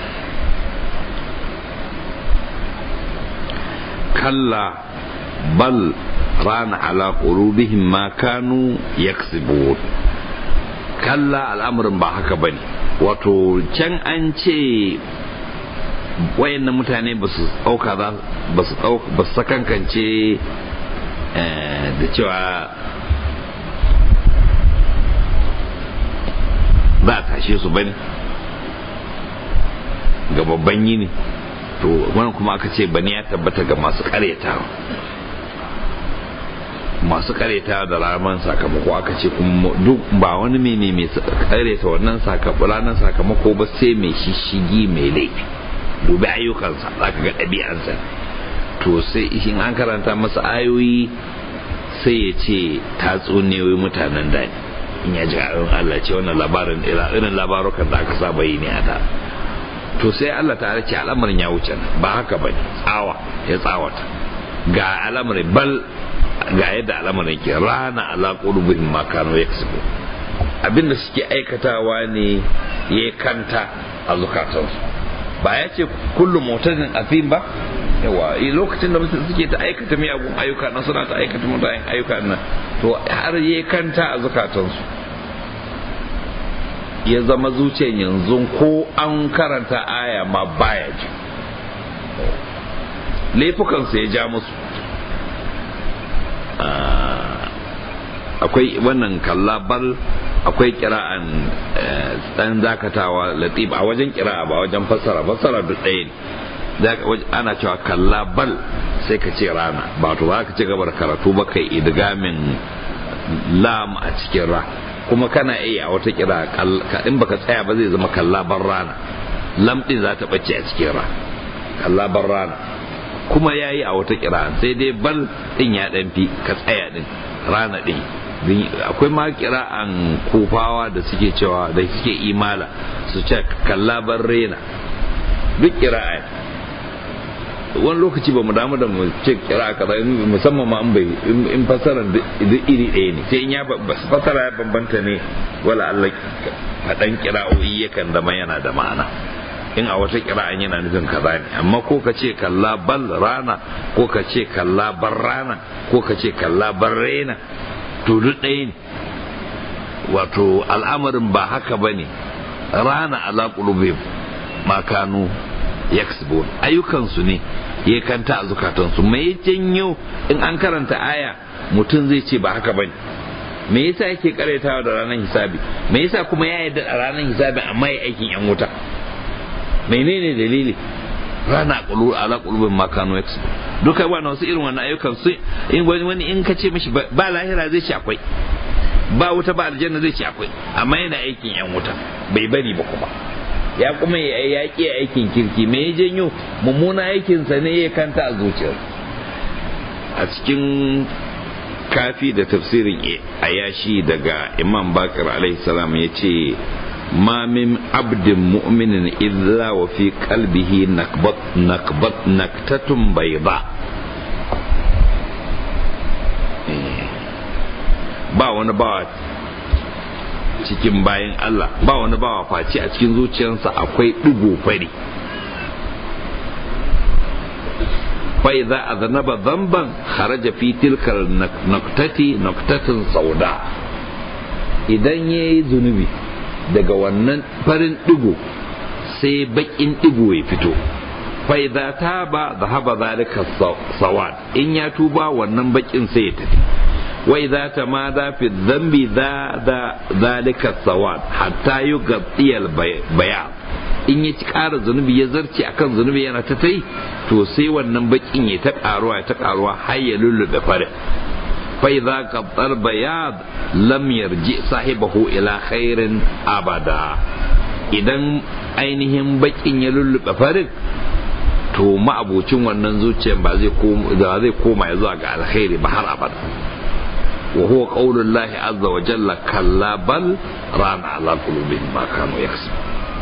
kalla bal rana ala qulubihim ma kanu yaksibun kalla al'amarin ba haka bane wato can an ce wayannan mutane ba su ɗauka ba su ba su sakankance da cewa za a tashe su bane ga babban yini to wannan kuma aka ce bane ya tabbata ga masu karyatawa masu karyatawa da ranar sakamako aka ce kuma duk ba wani mene mai karyata wannan ranar sakamako ba sai mai shishigi mai laifi dubi ayyukansa za ka ga ɗabi'ansa to sai in an karanta masa ayoyi sai ya ce tatsuniyoyi mutanen da in ya ji ayoyin Allah ce wannan labarin irin labarukan da aka saba yi ne a da to sai Allah ta ce al'amarin ya wuce ba haka ba tsawa ya tsawata ga al'amarin bal ga yadda al'amarin ke rana ala qulubihim ma kanu yaksubu abinda suke aikatawa ne ya kanta a zukatansu ba ya ce kullum motazin afim ba yawa lokacin da mutum suke ta aikata miyagun ayyuka na suna ta aikata mutanen ayyuka nan to har ya kanta a zukatansu ya zama zuciyar yanzu ko an karanta aya ma baya ji laifukansu ya ja musu akwai wannan kallabal akwai kira'an dan zakatawa latif a wajen kira'a ba wajen fassara fassara duk ɗaya ne ana cewa kallabal sai ka ce rana ba to ba ka ci gaba da karatu ba kai idgamin lam a cikin ra kuma kana iya a wata kira in baka tsaya ba zai zama kallaban rana lam din za ta bace a cikin ra kallaban rana kuma yayi a wata kira sai dai bal din ya dan fi ka tsaya din rana din akwai ma kira'an kufawa da suke cewa da suke imala su ce kallaban rena duk kira'a wani lokaci ba mu damu da mu ce kira kaza musamman ma bai in fasara duk iri ɗaya ne sai in ya fasara ya bambanta ne wala Allah faɗan kira'o'i yakan zama yana da ma'ana in a wata kira'an yana nufin kaza ne amma ko ka ce kalla bal rana ko ka ce kalla bar rana ko ka ce kalla bar rena to duk ɗaya ne wato al'amarin ba haka ba ne rana ala qulubihim ma kanu yaksibun ayyukansu ne ya kanta a zukatansu me janyo in an karanta aya mutum zai ce ba haka bane me yasa yake karaitawa da ranar hisabi me yasa kuma ya yarda a ranar hisabi amma ya aikin yan wuta menene dalili rana qulu ala qulubin makano yaks duka wannan wasu irin wannan ayyukan su in wani wani in ka ce mishi ba lahira zai ce akwai ba wuta ba aljanna zai ce akwai amma yana aikin yan wuta bai bari ba kuma ya kuma ya ƙi aikin kirki me ya janyo mummuna aikinsa ne ya kanta a zuciyar a cikin kafi da tafsirin ayashi daga imam bakar alaihi salam ya ce ma min abdin mu'minin illa wa fi qalbihi nakbat nakbat naktatun bayda ba wani bawa cikin bayan Allah ba wani bawa face a cikin zuciyarsa akwai ɗigo fari fai za a zanaba zamban haraja fi tilkar naktati naktatin sauda idan ya yi zunubi daga wannan farin ɗigo sai baƙin ɗigo ya fito fai za ta ba zahaba zalika sawad in ya tuba wannan baƙin sai ya tafi وإذا تمادى في الذنب ذا ذلك السواد حتى يغطي البياض in ya ci ƙara zunubi ya zarce akan zunubi yana ta tai to sai wannan bakin ya ta ƙaruwa ya ta ƙaruwa har ya lullube farin fa idza qattal bayad lam yarji sahibahu ila khairin abada idan ainihin bakin ya lullube farin to ma'abocin wannan zuciyar ba zai koma ya zuwa ga alkhairi ba har abada وهو قول الله عز وجل كلا بل ران على قلوبهم ما كانوا يكسبون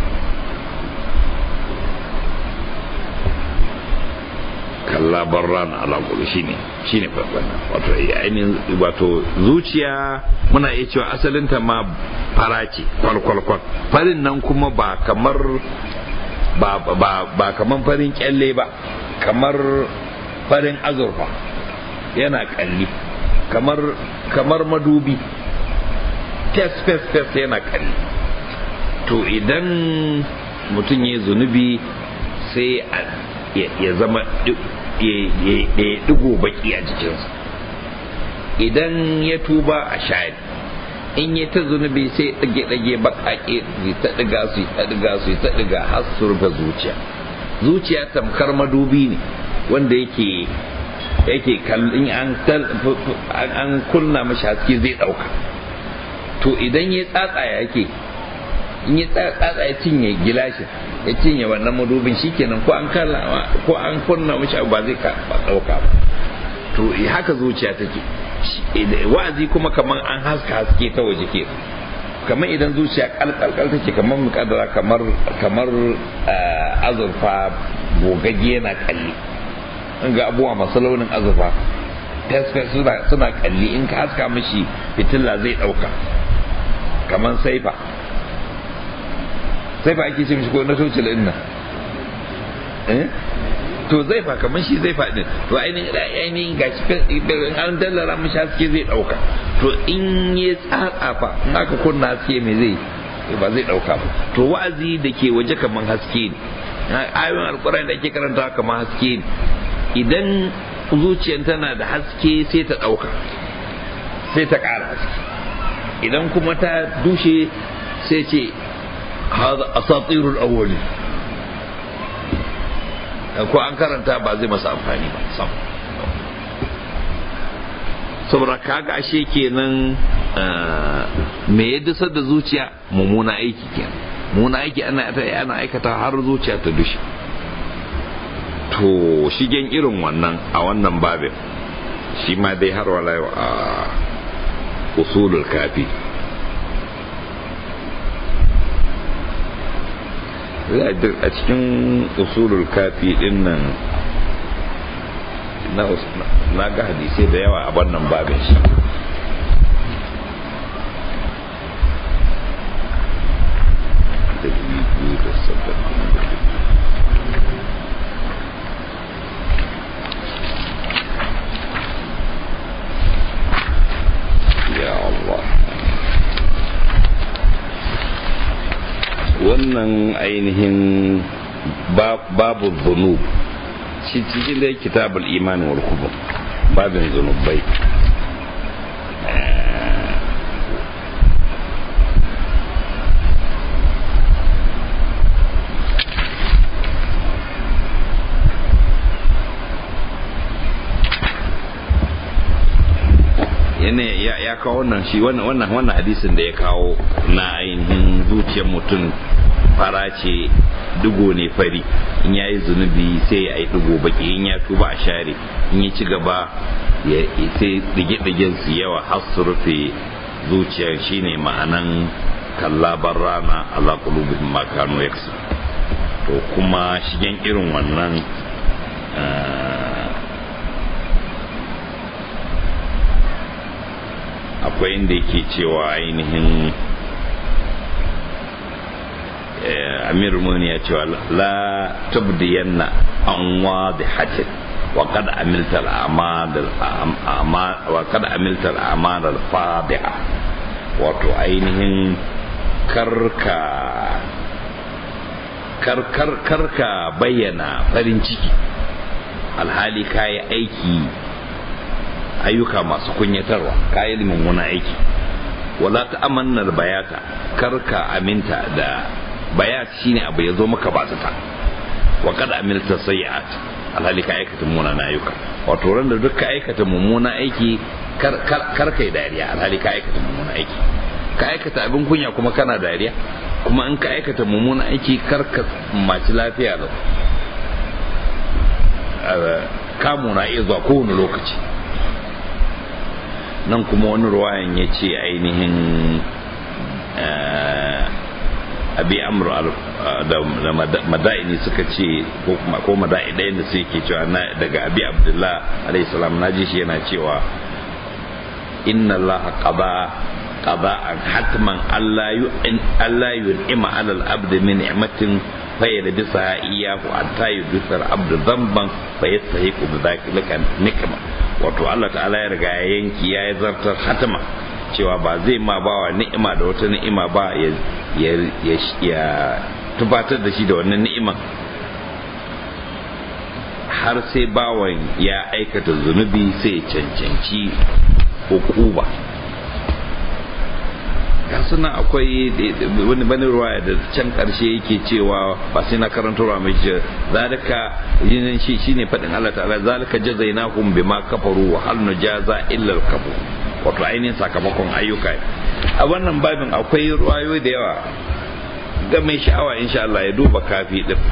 kalla barran ala kullu shine shine wannan wato ainihin wato zuciya muna iya cewa asalin ta ma fara ce kwalkwalkwal farin nan kuma ba kamar ba ba ba kamar farin kyalle ba kamar farin azurfa yana kalli kamar kamar madubi fes fes fes yana kalli to idan mutum ya zunubi sai ya zama ya digo baki a jikinsa idan ya tuba a shayar in ya ta zunubi sai ɗage-ɗage baƙaƙe su ta ɗiga su ta ɗiga su ta ɗiga har su rufe zuciya zuciya tamkar madubi ne wanda yake yake kallon an kunna mashi haske zai ɗauka to idan ya tsatsa ya yake in ya tsatsa ya cinye gilashin ya cinye wannan madubin shikenan ko an kalla ko an kunna mashi abu ba zai ɗauka ba to haka zuciya take wa'azi kuma kamar an haska haske ta waje ke kamar idan zuciya kalkalkal take kamar mukaddara kamar kamar azurfa gogagge yana kalli ga abubuwa masu launin azurfa suna kalli in ka haska mashi fitilla zai dauka kamar saifa saifa ake ce mishi ko na tocil din nan eh to zaifa kamar shi zaifa din to ainihin ainihin gashi in an dallara mishi haske zai dauka to in ya tsatsa fa in aka kunna haske me zai ba zai dauka ba to wa'azi da ke waje kamar haske ne ayoyin alkurani da ake karanta kamar haske ne idan zuciyar tana da haske sai ta dauka sai ta kara haske idan kuma ta dushe sai ce haza asatirul awwali ko an karanta ba zai masa amfani ba sam saboda kaga ashe kenan me ya dusar da zuciya mummuna aiki kenan mummuna aiki ana ana aikata har zuciya ta dushe to shigen irin wannan a wannan babin shi ma dai har wala a usulul kafi a cikin usulul kafi din nan na ga hadisai da yawa a wannan babin shi ya Allah wannan ainihin babu zunub shi cikin da kitabul iman wal kubur babin zunubai ya kawo wannan shi wannan wannan hadisin da ya kawo na ainihin zuciyar mutum fara ce digo ne fari in ya yi zunubi sai ya yi digo baki in ya tuba a share in ya ci gaba ya sai dige-digen su yawa har su rufe zuciyar shine ma'anan kallabar rana ala qulubihim ma kanu yaksu to kuma shigen irin wannan akwai inda yake cewa ainihin amir muni ya cewa la tabdiyanna an wadihatin wa qad amilta al-amal wa qad amilta al-amal al-fadiha wato ainihin karka karkar karka bayyana farin ciki alhali kayi aiki ayyuka masu kunyatarwa kayi mummunan aiki wala ta amannar bayata karka aminta da bayat shine abu ya zo maka ba ta wa kada amilta sayi'at alhali ka aikata mummunan ayyuka wato ran da duk ka aikata mummunan aiki kar kai dariya alhali ka aikata mummunan aiki ka aikata abin kunya kuma kana dariya kuma in ka aikata mummunan aiki kar ka maci lafiya da kamu na iya zuwa kowane lokaci nan kuma wani ruwayan ya ce ainihin abi amr da mada'ini suka ce ko mada'i ɗayan da suke cewa daga abi abdullah alayhi salam na ji shi yana cewa inna allaha qada qada'an hatman alla yun'ima 'ala al-abd min ni'matin fayyadisa iyahu hatta yudisa al-abd dhanban fayastahiqu bi dhalika nikma wato Allah ta'ala ya riga ya yanki ya yi zartar hatama cewa ba zai ma bawa ni'ima da wata ni'ima ba ya tubatar da shi da wannan ni'iman har sai bawan ya aikata zunubi sai cancanci hukuba ga suna akwai wani bani ruwaya da can karshe yake cewa ba sai na karanta ruwa mai ce zalika yin shi shine fadin Allah ta'ala zalika jazainahum bima kafaru wa hal nujaza illa al-kafur wato ainihin sakamakon ayyuka a wannan babin akwai ruwayoyi da yawa ga mai sha'awa insha Allah ya duba kafi din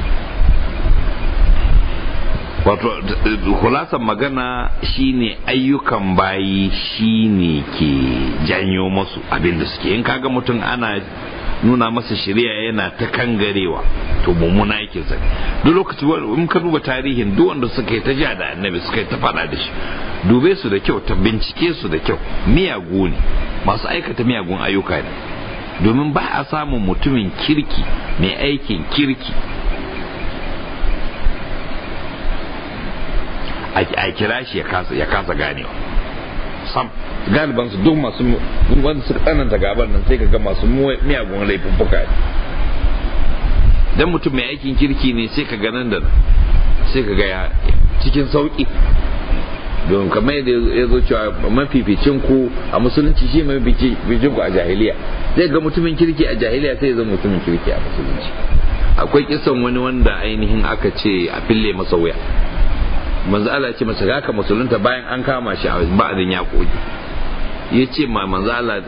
wato kulasan magana shine ayyukan bayi shine ke janyo masu abin da suke in kaga mutum ana nuna masa shari'a yana ta kangarewa to mummuna yake sa duk lokaci in ka duba tarihin duk wanda suka yi ta ja da annabi suka yi ta faɗa da shi dube su da kyau ta bincike su da kyau miyagu ne masu aikata miyagun ayyuka ne domin ba a samun mutumin kirki mai aikin kirki a kira shi ya kasa ganewa sam galiban su duk masu wanda suka tsananta gaban nan sai ka ga masu miyagun laifuffuka ne dan mutum mai aikin kirki ne sai ka ga nan da sai ka ga cikin sauki don kamar yadda ya zo cewa mafificin ku a musulunci shi mafificin ku a jahiliya zai ga mutumin kirki a jahiliya sai ya zama mutumin kirki a musulunci akwai kisan wani wanda ainihin aka ce a fille masa wuya manzo Allah ce masa haka musulunta bayan an kama shi a ba'adin ya koyi ya ce ma manzo Allah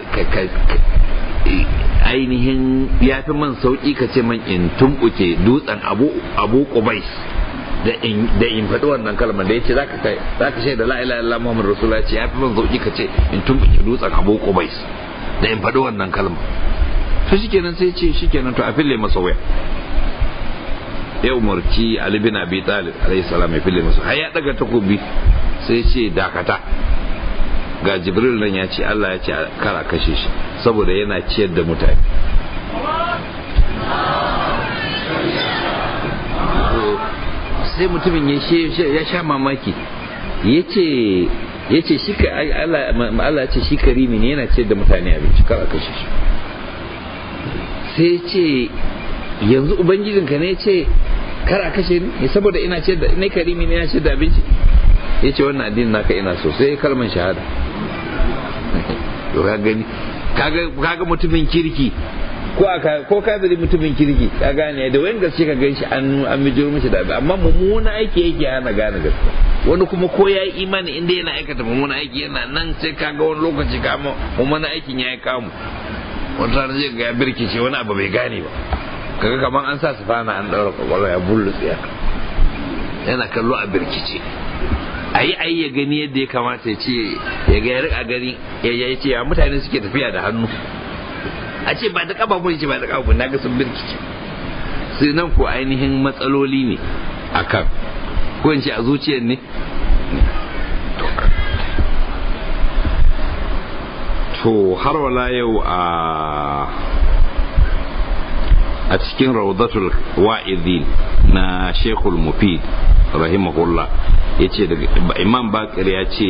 ainihin ya fi man sauki ka ce man in tumbuke dutsen abu abu qubais da in da in faɗi wannan kalmar da yace zaka kai zaka shaida la ilaha illallah muhammadur rasulullah ce ya fi man sauki ka ce in tumbuke dutsen abu qubais da in faɗi wannan kalmar to shikenan sai ce shikenan to a fille masa waya ya umarci Ali bin Abi Talib alayhi salam ya fille masa har ya daga takobi sai ce dakata ga Jibril nan ya ce Allah ya ce kara kashe shi saboda yana ciyar da mutane sai mutumin ya sha mamaki ya ce ya ce shi Allah ce shi karimi ne yana ciyar da mutane abinci kara kashe shi sai ce yanzu ubangijinka ne ce kar a kashe ni saboda ina ce da ina karimi ne ina ce da abinci ya ce wannan addinin naka ina so sai kalman shahada to ka gani kaga mutumin kirki ko aka ko kafiri mutumin kirki ka gane da wayan gaske ka ganshi an an mijiro mishi da amma mummuna aiki yake hana gane gaske wani kuma ko ya yi imani inda yana aikata mummuna aiki yana nan sai kaga wani lokaci kama mummuna aikin ya yi kamu wani rana zai ga ya birkice wani abu bai gane ba kaga kamar an sa su fana an daura kwakwalwa ya bullu tsiya yana kallo a birkice ayi ayi ya gani yadda ya kamata ya ce ya ga ya rika gani ya ce ya mutane suke tafiya da hannu a ce ba da kafa mun ce ba da kafa na ga sun birkice sai nan ko ainihin matsaloli ne akan ko in ce a zuciyar ne to har wala yau a a cikin raudatul wa'izin na shekul mufid rahimahullah ya ce imam bakir ya ce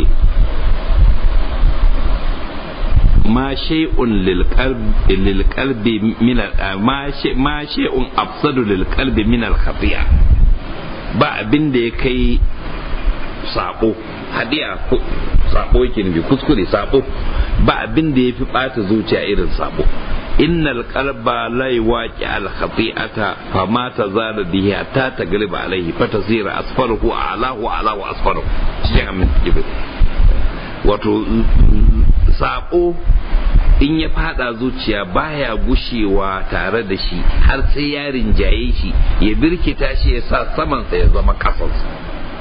ma shay'un lil qalbi min ma shay'un afsadu lil qalbi min al khati'a ba abin da ya kai sabo hadiya sabo yake nufi kuskure sabo ba abin da ya fi bata zuciya irin sabo innal qalba la yuwaqi al khati'ata fama tazala bihi hatta tagliba alayhi fatasira asfaruhu alahu alahu asfaruhu cikin amin wato sabo in ya fada zuciya baya gushewa tare da shi har sai ya rinjaye shi ya birkita shi ya sa samansa ya zama kasansa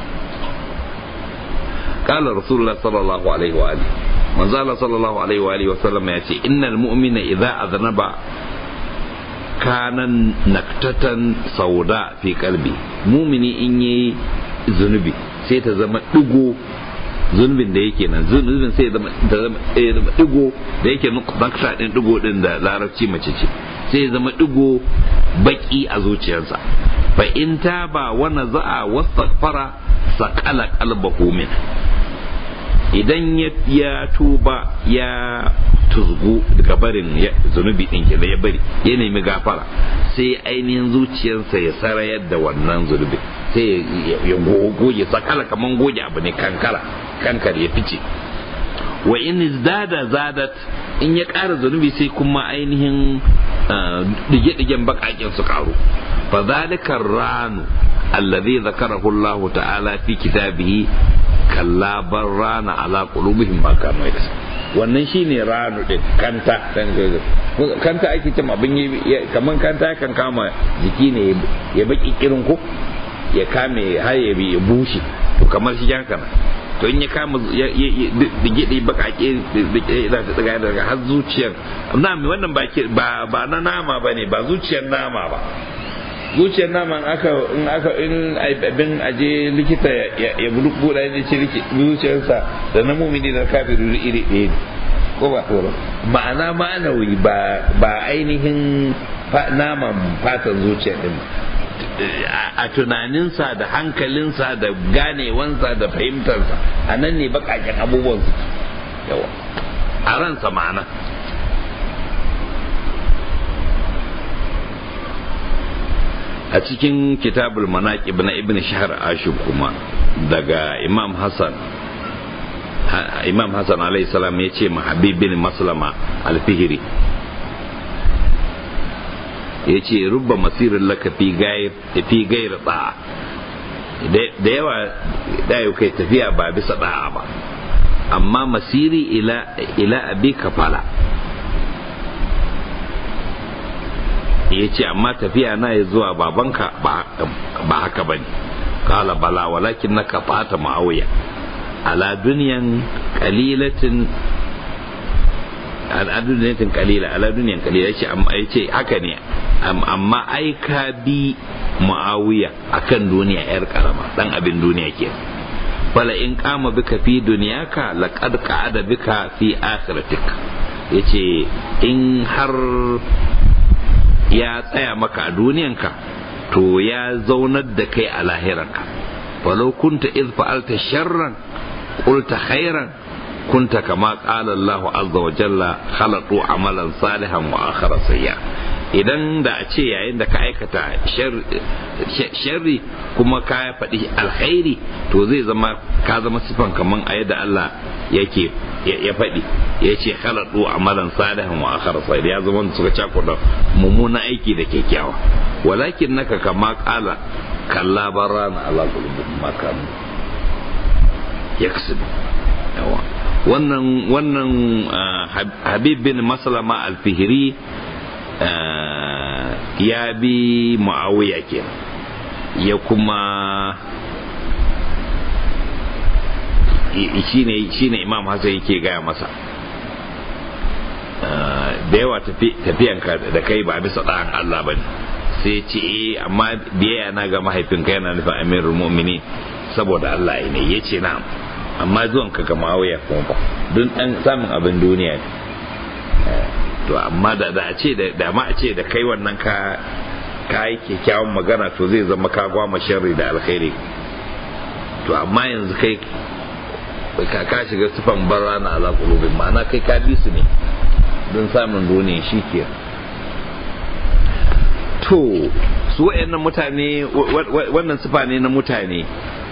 قال رسول الله صلى الله عليه وآله من زال صلى الله عليه وآله وسلم يأتي إن المؤمن إذا أذنب كان نكتة سوداء في قلبي مؤمن إني ذنبي سيتزم دقو zunubin da yake nan zunubin sai da zama digo da yake naksa din digo din da larabci mace ce sai zama digo baki a zuciyarsa fa in taba wa naza'a wastaghfara saqala qalbahu min idan ya tuba ya tuzgu daga barin zunubi din ke ya bari ya nemi gafara sai ainihin zuciyarsa ya sarayar da wannan zunubi sai ya goge sakala kaman goge abu ne kankara kankar ya fice wa in zada zadat in ya ƙara zunubi sai kuma ainihin dige-digen baƙaƙen su ƙaru fa zalika ranu alladhi zakarahu Allah ta'ala fi kitabihi kalla bar rana ala qulubihim ma kanu wannan shine ranu din kanta dan kanta ake cewa abin yi kaman kanta kan kama jiki ne ya baki kirin ko ya kame har ya bi ya bushe to kamar shi haka to in ya kama dige dige bakake da ta tsaga daga har zuciyar na mi wannan ba ba na nama bane ba zuciyar nama ba zuciyar naman aka in aka in abin aje likita ya buɗa ne ce zuciyarsa da na mumini da kafiru iri ɗaya ne ko ba ma'ana ma'anawi ba ba ainihin naman fatan zuciya din a tunaninsa da hankalinsa da ganewansa da fahimtarsa a nan ne bakaken abubuwan su yawa a ransa ma'ana a cikin kitabul manaqib na ibn shahr ashub kuma daga imam hassan imam hassan alayhi salam ya ce ma habib bin maslama alfihiri ya ce rubba masirin laka fi gaira tsa'a da yawa da yau kai tafiya ba bisa da'a ba amma masiri ila abi kafala ya ce amma tafiya na ya zuwa babanka ba haka ba ne kala bala walakin na kafata ma'auya ala duniyan kalilatin ala duniyatin kalila ala duniyan kalila ya ce amma ya ce haka ne amma ai ka bi muawiya akan duniya yar karama dan abin duniya ke fala in kama bika fi duniyaka laqad qa'ada bika fi akhiratik yace in har ya tsaya maka a duniyanka to ya zaunar da kai a lahiranka walau kunta iz fa'alta sharran qulta khairan kunta kama qala Allahu azza wa jalla khalaqu amalan salihan wa akhara sayya idan da a ce yayin da ka aikata sharri kuma ka faɗi alkhairi to zai zama ka zama sifan kaman a yadda Allah yake ya faɗi ya ce khalaqu amalan salihan wa akhara sayya ya zama suka cakuɗa mummuna aiki da kyakkyawa walakin naka kama qala kalla barana ala qulubihim ma kanu yaksubu yawa wannan wannan habib bin maslama al-fihri ya bi muawiya ke ya kuma shine shine imam hassan yake gaya masa da yawa tafiyanka da kai ba bisa ɗan Allah ba ne sai ce eh amma biyayya na ga mahaifinka yana nufin amirul mu'minin saboda Allah ne ya ce na'am amma zuwan ka ga mawaya kuma ba don dan samun abin duniya ne to amma da da a ce da ma a ce da kai wannan ka ka yi kyakkyawan magana to zai zama ka gwama sharri da alkhairi to amma yanzu kai ka ka shiga sifan barra na ala qulubin ma'ana kai ka bi su ne don samun duniya shi ke to su wayannan mutane wannan sifa ne na mutane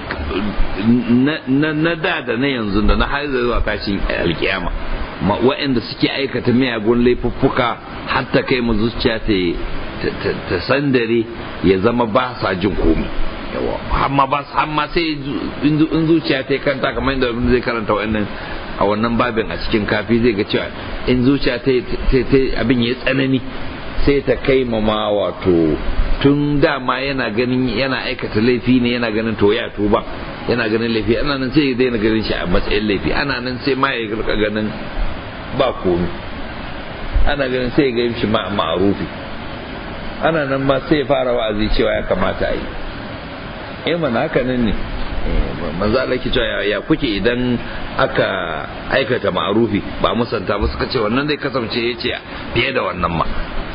na da da na yanzu da na har zuwa tashin alkiyama waɗanda suke aikata miyagun laifuffuka hatta kai mu zuciya ta sandare ya zama ba sa jin komi amma ba amma sai in zuciya ta kanta kamar yadda zai karanta wannan a wannan babin a cikin kafi zai ga cewa in zuciya ta abin ya tsanani sai ta kai ma wato tun dama yana ganin yana aikata laifi ne yana ganin to ya tuba yana ganin laifi ana nan sai ya daina ganin shi a matsayin laifi ana nan sai ma ya rika ganin ba komi ana ganin sai ya ganin shi ma ma'arufi ana nan ma sai ya fara wa'azi cewa ya kamata a yi eh mana haka nan ne manzo Allah ke cewa ya kuke idan aka aikata ma'arufi ba musanta ba suka ce wannan zai kasance yace fiye da wannan ma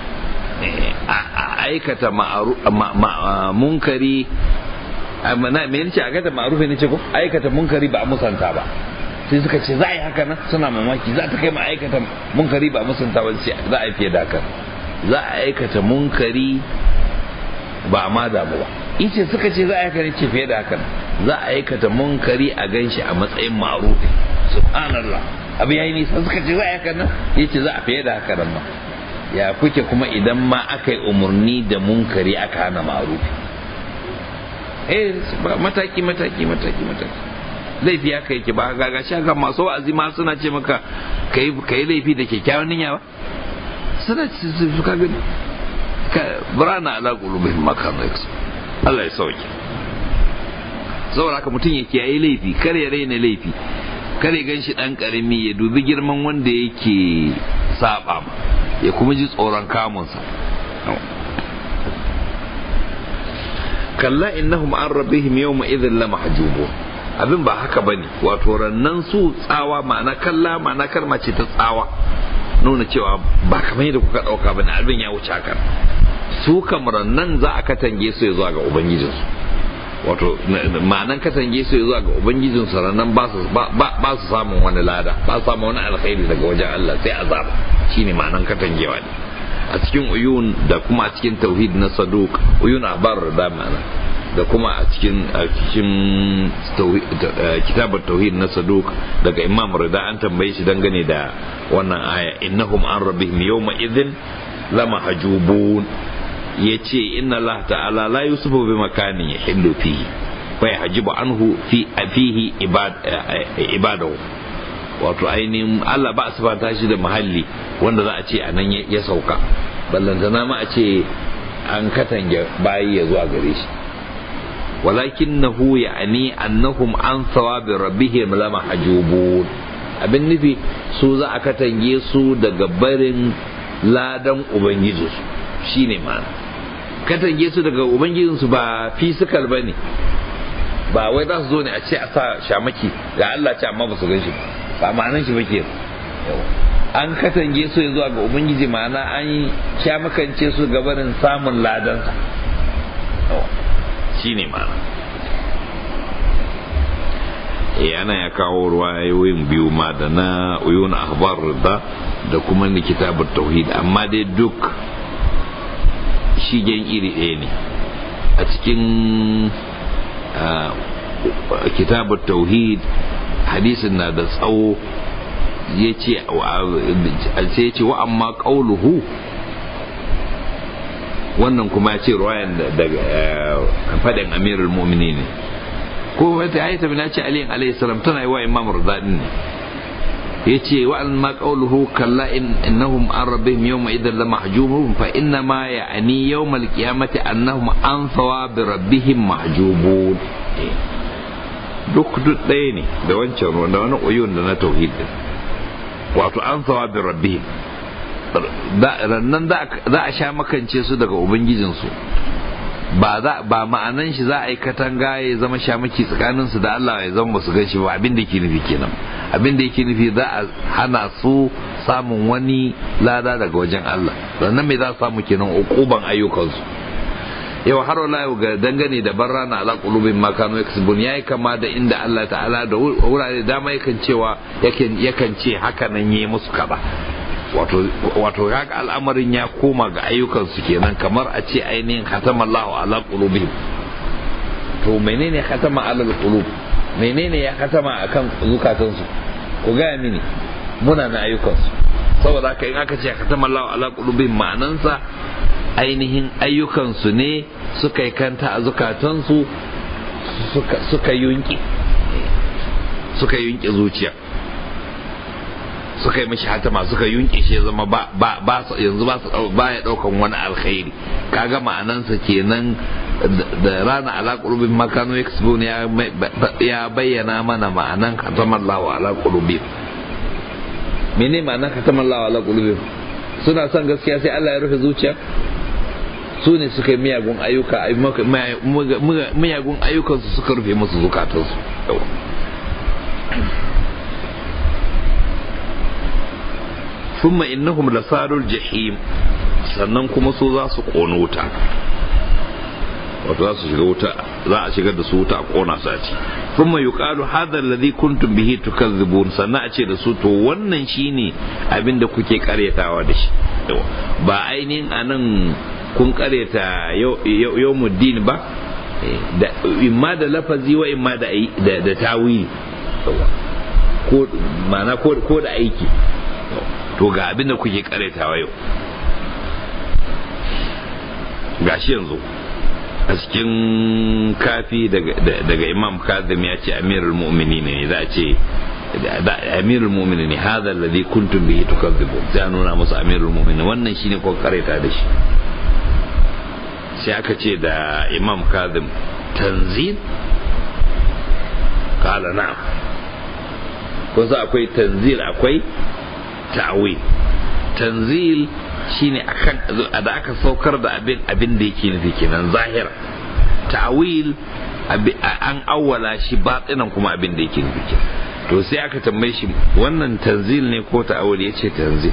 a aikata munkari na me yace aikata ma'arufi ne ce ko aikata munkari ba musanta ba sai suka ce za a yi haka nan suna mamaki za ta kai ma aikata munkari ba musanta ba sai za a yi fiye da haka za a aikata munkari ba ma damu ba ice suka ce za a aikata ce fiye da haka za a aikata munkari a ganshi a matsayin ma'arufi subhanallah abu yayi nisa suka ce za a aikata nan yace za a fiye da haka nan ma ya kuke kuma idan ma aka yi umarni da munkari aka hana ma'arufi eh mataki mataki mataki mataki laifi ya kai ki ba ga ga shaka masu wa'azi ma suna ce maka kai kai laifi da kyakkyawan niyya ba suna ce su ka gani ka burana ala qulubihim ma kanu yaksu Allah ya sauke saboda haka mutum ya kiyaye laifi kar ya raina laifi kar ya gan shi dan karami ya dubi girman wanda yake saba ma ya kuma ji tsoron kamunsa kalla innahum an rabbihim yawma idhin la mahjubun abin ba haka ba ne wato rannan su tsawa ma'ana kalla ma'ana kalma ce ta tsawa nuna cewa ba kamar yadda kuka ɗauka ba ne abin ya wuce haka su kamar nan za a katange su ya zuwa ga ubangijinsu wato ma'anan katange su ya zuwa ga ubangijinsu rannan ba su samun wani lada ba su samun wani alkhairi daga wajen Allah sai azaba shine ma'anan katangewa ne a cikin uyun da kuma a cikin tauhid na saduk uyun abar da ma'ana da kuma a cikin a cikin kitabar tauhid na saduk daga imam rida an tambaye shi dangane da wannan aya innahum an rabbihim yawma idhin lama hajubun yace inna allah ta'ala la yusufu bi makanin yahillu fihi fa yahjibu anhu fi fihi ibadahu wato ainihin Allah ba su fata shi da muhalli wanda za a ce a nan ya sauka ballantana ma a ce an katange bayi ya zuwa gare shi walakinnahu ya'ni annahum an thawabi rabbihim lama hajubun abin nufi su za a katange su daga barin ladan ubangiji shine ma'ana katange su daga ubangijinsu ba fisikal bane ba wai za su zo ne a ce a sa shamaki ga Allah ce amma ba su gan shi ba ma'anan shi ba ke an katange su zuwa ga ubangiji ma'ana an sha makance su gabanin samun ladansa shi ne ma'ana e ana ya kawo ruwayoyin biyu ma da na uyun ahbar da da kuma ni kitabar tauhid amma dai duk shigen iri ɗaya ne a cikin kitabar tauhid hadisin na da tsawo ya ce wa amma ƙauluhu wannan kuma ya ce ruwayan daga faɗin amirul mumini ne ko wata ya yi tabi na ce aliyin alayhi salam tana yi wa imam rudadin ne ya ce wa amma ƙauluhu kalla innahum an rabbihim yawma idan la mahjubun fa inna ma ya'ani yawmal qiyamati annahum an thawabi rabbihim mahjubun duk duk ɗaya ne da wancan da wani uyun da na tauhid din wato an sawa bi rabbihim rannan za a sha makance su daga ubangijinsu ba za ba ma'anan shi za a yi katanga ya zama shamaki tsakanin su da Allah ya zama su gan shi ba abin da yake nufi kenan abin da yake nufi za a hana su samun wani lada daga wajen Allah sannan mai za su samu kenan ukuban ayyukansu yau har wala yau ga dangane da barra na ala qulubin ma kanu yaksubun yayi kama da inda Allah ta'ala da wurare dama yakan cewa yakan yakan ce haka nan yayi musu kaza wato wato haka al'amarin ya koma ga ayyukan su kenan kamar a ce ainihin khatama Allahu ala qulubihim to menene khatama ala qulub menene ya khatama akan zukatan su ku ga mini muna na ayyukan su saboda haka in aka ce khatama Allahu ala qulubihim ma'anansa ainihin ayyukansu ne suka yi kanta a zukatansu suka yunki suka yunki zuciya suka yi mashi hatama suka yunki shi zama ba yanzu ba su ba ya daukan wani alkhairi kaga ma'anansa kenan da rana ala qulubin makanu yaksubun ya bayyana mana ma'anan katamallahu ala qulubin mene ma'anan katamallahu ala qulubin suna son gaskiya sai Allah ya rufe zuciya su ne suka yi miyagun ayyuka miyagun ayyukansu suka rufe musu zukatansu thumma innahum lasarul jahim sannan kuma su za su ƙona wuta wato za su shiga wuta za a shigar da su wuta a ƙona su a ci thumma yuqalu hadha alladhi kuntum bihi tukazzibun sannan a ce da su to wannan shine abin da kuke karyatawa da shi ba ainihin anan kun karyata yawmuddin ba da imma da lafazi wa imma da da tawili ko mana ko da aiki to ga abin da kuke karyatawa yau gashi yanzu a cikin kafi daga imam kazim ya ce amirul mu'mini ne za a ce amirul mu'mini ne hadha alladhi kuntum bihi tukadzibun sai nuna musu amirul mu'mini wannan shine ko kareta da shi sai aka ce da imam kazim tanzil kala na'am kun sa akwai tanzil akwai ta'wil tanzil shine akan da aka saukar da abin abin da yake nufi kenan zahira ta'wil an awwala shi batinan kuma abin da yake nufi to sai aka tambaye shi wannan tanzil ne ko ta'awul ya ce tanzil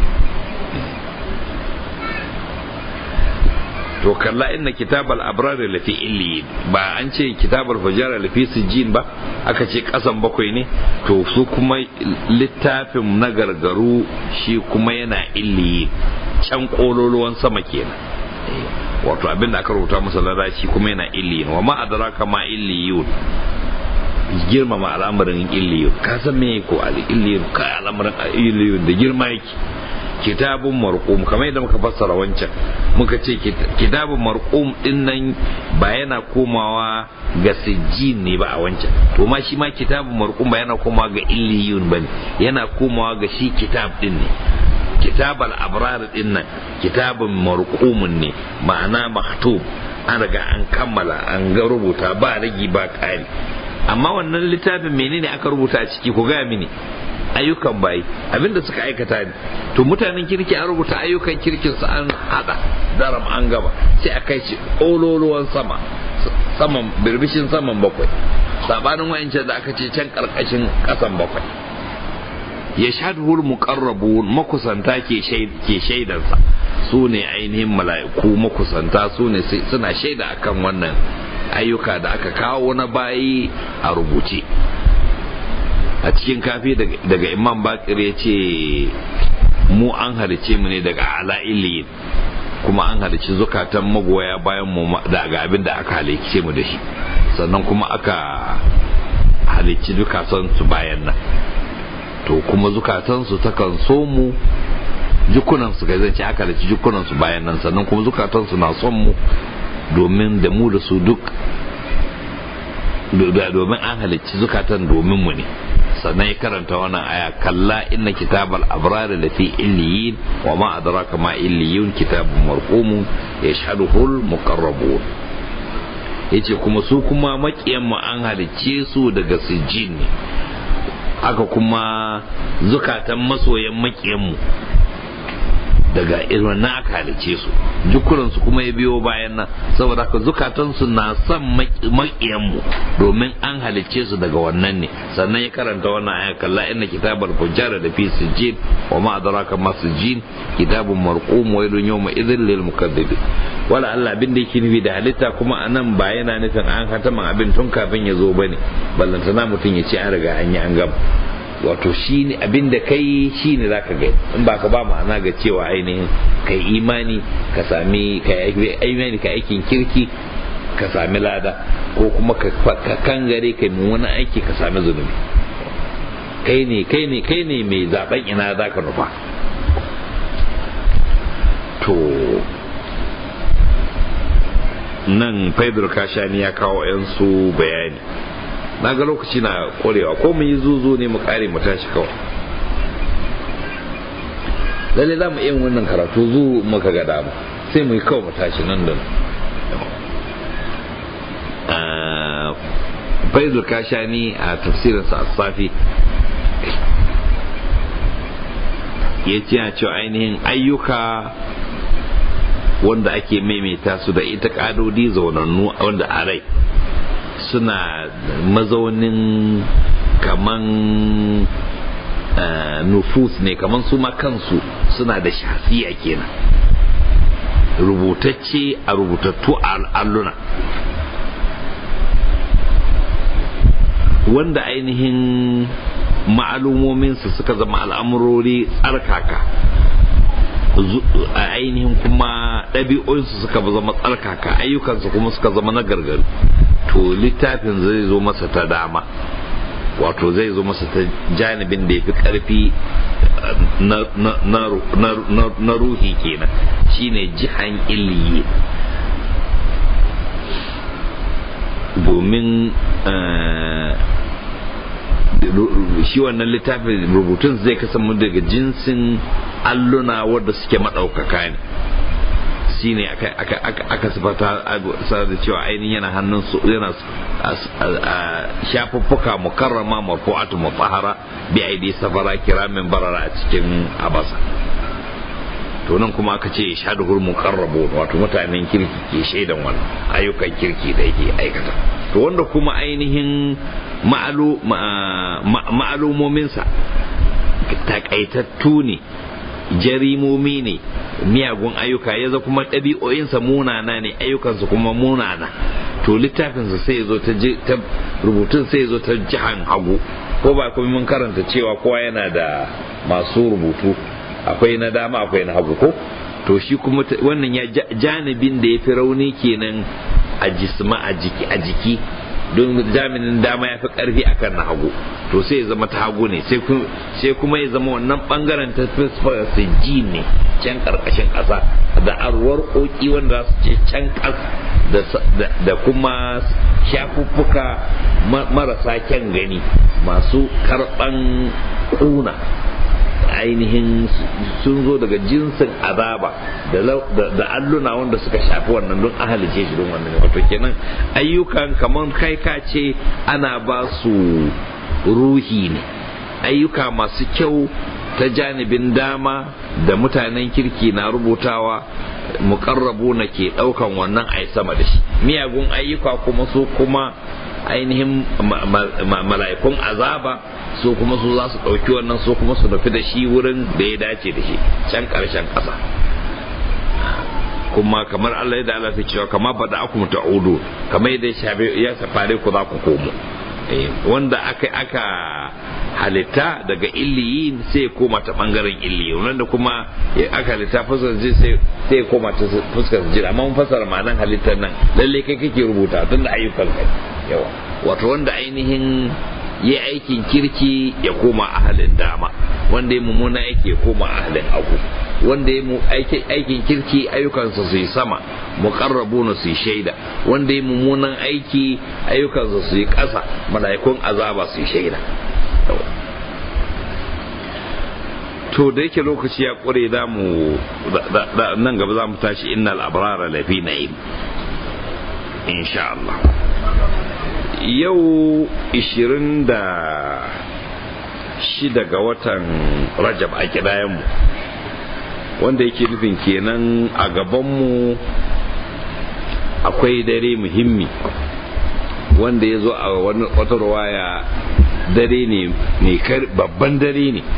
to kalla inna kitabal abrar lafi illiyin ba an ce kitabal fujara lafi sijjin ba aka ce kasan bakwai ne to su kuma littafin na gargaru shi kuma yana illiyin can kololuwan sama kenan wato abin da aka rubuta masa ladaci kuma yana illiyin wa ma adraka ma illiyun girmama al'amarin illiyun ka san me ko al illiyun ka al'amarin illiyun da girma yake kitabun marqum kamar yadda muka fassara wancan muka ce kitabun marqum din nan ba yana komawa ga sijjin ne ba a wancan to ma shi ma kitabun marqum ba yana komawa ga illiyun bane yana komawa ga shi kitab din ne kitab al-abrar din nan kitabun marqumun ne ma'ana maktub an riga an kammala an ga rubuta ba ragi ba kari amma wannan littafin menene aka rubuta a ciki ku gaya mini ayyukan bayi abinda suka aikata ne to mutanen kirki an rubuta ayyukan kirkin su an hada daram an gaba sai a kai shi ololuwan sama saman birbishin saman bakwai sabanin wayancan da aka ce can karkashin kasan bakwai ya shadhul muqarrabun makusanta ke ke shaidansa su ne ainihin mala'iku makusanta su ne suna shaida akan wannan ayyuka da aka kawo na bayi a rubuce a cikin kafi daga imam bakir ya ce mu an halice mu ne daga ala'iliyin kuma an halici zukatan magoya bayan mu daga abin da aka halice mu da shi sannan kuma aka halici zukatansu bayan nan to kuma zukatansu takan so mu jikunansu ga zance aka halici jikunansu bayan nan sannan kuma zukatansu na son mu domin da mu da su duk domin an halicci zukatan domin mu ne sannan ya karanta wannan aya kalla inna kitabal abrar da fi illiyin wa ma adraka ma illiyun kitabun marqumun yashhaduhu al muqarrabun yace kuma su kuma makiyan mu an halicce su daga sijjin ne haka kuma zukatan masoyan makiyan mu daga irin na aka halice su jukuransu kuma ya biyo bayan nan saboda haka zukatansu na son maƙiyanmu domin an halice su daga wannan ne sannan ya karanta wannan aya kalla inna kitabal fujjara da fi sijjin wa ma adraka ma sijjin kitabun marqum wa yadun yawma idhil lil mukaththibin wala Allah abin da yake nufi da halitta kuma anan ba yana nufin an hataman abin tun kafin ya zo bane ballantana mutum ya ce an riga an yi an gama wato shi ne abin da kai shi ne za ka gani in ba ka ba ma'ana ga cewa ainihin kai imani ka sami ka imani ka aikin kirki ka sami lada ko kuma ka kangare kai wani aiki ka sami zunubi kai ne kai ne kai ne mai zaben ina za ka nufa to nan faidar kashani ya kawo 'yansu bayani na ga lokaci na korewa ko mu yi zuzu ne mu kare mu tashi kawai lalle za mu iya wannan karatu zu muka ga dama sai mu yi kawai mu tashi nan da faizul kashani a tafsirinsa a safi ya ce a cewa ainihin ayyuka wanda ake maimaita su da ita kadodi zaunannu wanda a rai suna mazaunin kaman nufus ne kaman su ma kansu suna da shafiya kenan rubutacce a rubutattu a alluna wanda ainihin ma'alumominsu suka zama al'amurori tsarkaka a ainihin kuma ɗabi'o'insu suka zama tsarkaka ayyukansu kuma suka zama na gargaru to littafin zai zo masa ta dama wato zai zo masa ta janibin da ya fi ƙarfi na ruhi kenan shine jihan iliyi domin shi wannan littafin rubutun zai kasance daga jinsin alluna wadda suke maɗaukaka ne shi ne aka sifata da cewa ainihin yana hannun su yana shafuffuka mukarrama marfu'atu mutahara bi aidi safara kiramin barara a cikin abasa to nan kuma aka ce shaduhul muqarrabu wato mutanen kirki ke shaidan wannan ayyukan kirki da yake aikata to wanda kuma ainihin ma'alumominsa takaitattu ne jarimomi ne miyagun ayyuka ya kuma ɗabi'o'insa munana ne ayyukansa kuma munana to littafinsa sai ya zo ta rubutun sai ya zo ta jihan hagu ko ba kuma mun karanta cewa kowa yana da masu rubutu akwai na dama akwai na hagu ko to shi kuma wannan ya janibin da ya fi rauni kenan a jisma a jiki a jiki don jami'in dama ya fi karfi akan na hagu to sai ya zama ta hagu ne sai kuma ya zama wannan bangaren ta ji ne can karkashin ƙasa da arwar koki wanda su ce can ƙas da kuma shafuffuka marasa kyan gani masu karɓan ƙuna ainihin sun zo daga jinsin azaba da alluna wanda suka shafi wannan don ahalice shi don wannan wato kenan ayyukan kamar kai ka ce ana ba su ruhi ne ayyuka masu kyau ta janibin dama da mutanen kirki na rubutawa mukarrabu na ke daukan wannan ai sama da shi miyagun ayyuka kuma su kuma ainihin mala'ikun azaba su kuma su za su ɗauki wannan su kuma su nufi da shi wurin da ya dace da shi can ƙarshen ƙasa kuma kamar Allah ya da Allah ta cewa kama ba da aku ta'udu kamar yadda ya safare ku za ku komo wanda aka aka halitta daga illiyin sai koma ta bangaren illiyin wanda kuma aka halitta fuskar ji sai sai koma ta fuskar ji amma mun fasara ma'anan halittar nan lalle kai kake rubuta tunda ayyukan kai yawa wato wanda ainihin yi aikin kirki ya koma ahalin dama wanda ya mummuna aiki ya koma ahalin hagu wanda ya aikin kirki ayyukansa su yi sama muqarrabuna su yi shaida wanda ya mummunan aiki ayyukansa su yi ƙasa mala'ikun azaba su yi shaida to da yake lokaci ya ƙure za mu nan gaba za mu tashi innal abrara lafi na'im insha Allah yau 26 ga watan rajab a kidayenmu wanda yake nufin kenan a gabanmu akwai dare muhimmi wanda ya zo a wata ruwaya dare ne babban dare ne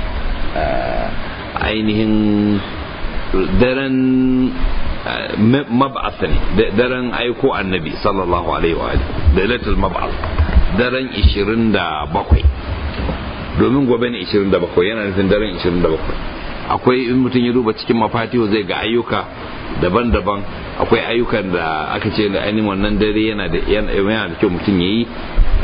ainihin daren mab'ath ne daren aiko annabi sallallahu alaihi wa da lailatul mab'ath daren 27 domin gobe ne 27 yana nufin daren 27 akwai in mutum ya duba cikin mafatiho zai ga ayyuka daban-daban akwai ayyukan da aka ce da ainihin wannan dare yana da yana da kyau mutum ya yi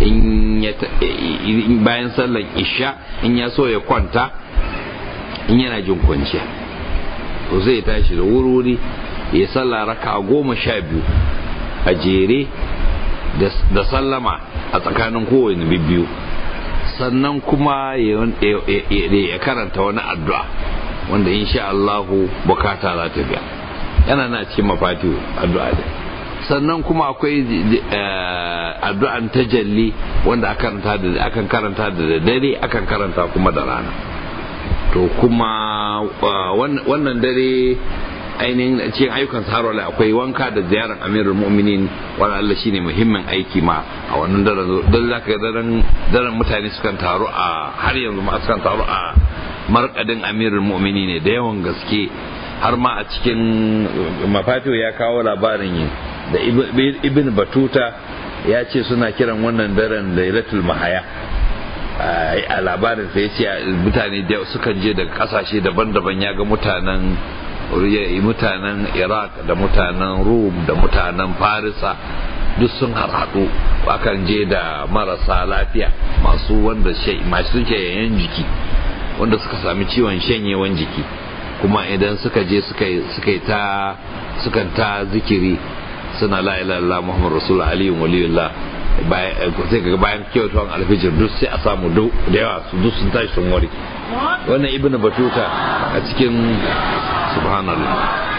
in bayan sallan isha in ya so ya kwanta in yana jin kwanciya to zai tashi da wuri ya salla raka goma sha biyu a jere da sallama a tsakanin kowane biyu sannan kuma ya karanta wani addu'a wanda insha Allahu bukata za ta biya yana na cikin mafati addu'a da sannan kuma akwai addu'an tajalli wanda akan karanta da dare akan karanta kuma da rana to kuma wannan dare ainihin cikin ayyukan saharwala akwai wanka da ziyarar amirul mu'minin wani Allah shine muhimmin aiki ma a wannan daren don za ka daren daren mutane sukan taru a har yanzu ma sukan taru a markadin amirul mu'mini ne da yawan gaske har ma a cikin mafatiyo ya kawo labarin da ibn batuta ya ce suna kiran wannan daren lailatul mahaya a labarin sai ya ce mutane da sukan je daga kasashe daban-daban ya ga mutanen mutanen iraq da mutanen rum da mutanen farisa duk sun harhaɗu akan je da marasa lafiya masu wanda masu shayayyen jiki wanda suka sami ciwon shanyewan jiki kuma idan suka je suka ta sukan ta zikiri suna la ilaha muhammad rasul aliyun waliyullah sai ga bayan kyautawan alfijir duk sai a samu da yawa su duk sun tashi sun warke wannan ibnu batuta a cikin subhanallah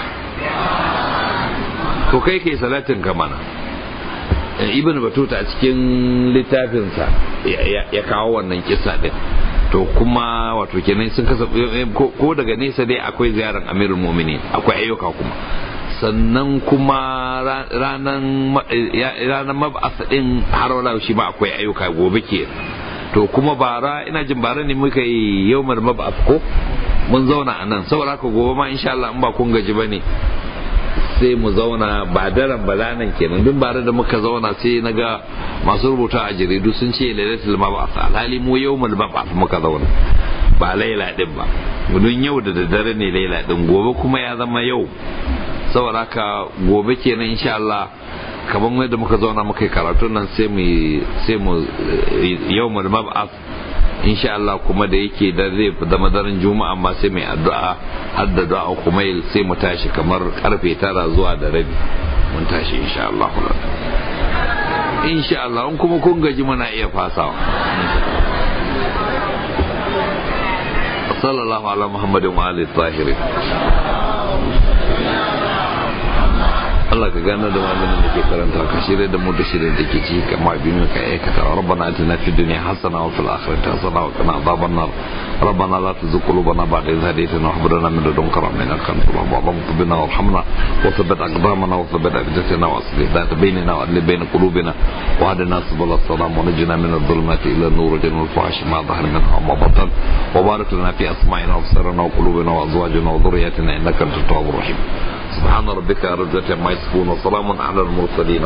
to kai kai salatin ka mana ibnu batuta a cikin littafinsa ya kawo wannan kisa din to kuma wato kenan sun kasa ko daga nesa dai akwai ziyarar amirul mu'minin akwai ayyuka kuma sannan kuma ranar mab'asa din har wala shi ma akwai ayyuka gobe ke to kuma bara ina jin bara ne muka yi yau mab'as ko mun zauna a nan saboda haka gobe ma insha Allah in ba kun gaji bane sai mu zauna ba daren ba ranar kenan duk bare da muka zauna sai na ga masu rubuta a jaridu sun ce lailatul mab'as alhali mu yawmul mab'as muka zauna ba laila din ba don yau da daddare ne laila din gobe kuma ya zama yau saboda haka gobe kenan insha Allah kamar yadda muka zauna muka yi karatu nan sai mu sai mu yawmul mab'as insha Allah kuma da yake da zai zama daren juma'a amma sai mai addu'a har da du'a kuma sai mu tashi kamar karfe tara zuwa da rabi mun tashi insha Allah insha Allah in kuma kun gaji muna iya fasawa sallallahu ala muhammadin wa alihi tahirin Allah ka gane da malamin da ke karanta ka shirya da mu da shirya da ke ci kama abin ka aikata rabbana atina fid dunya hasana wa fil akhirati hasana wa qina adhaban nar rabbana la tuzigh qulubana ba'da idh hadaytana wa hab lana min ladunka rahmatan innaka antal wahhab اللهم بنا وارحمنا وثبت اقدامنا وثبت افئدتنا واصلح ذات بيننا وادل بين قلوبنا وهدنا سبل السلام ونجنا من الظلمات الى النور وجنة الفحش ما ظهر منها وما بطن وبارك لنا في اسماعنا وابصارنا وقلوبنا وازواجنا وذرياتنا انك انت التواب الرحيم سبحان ربك رب العزة عما يصفون وسلام على المرسلين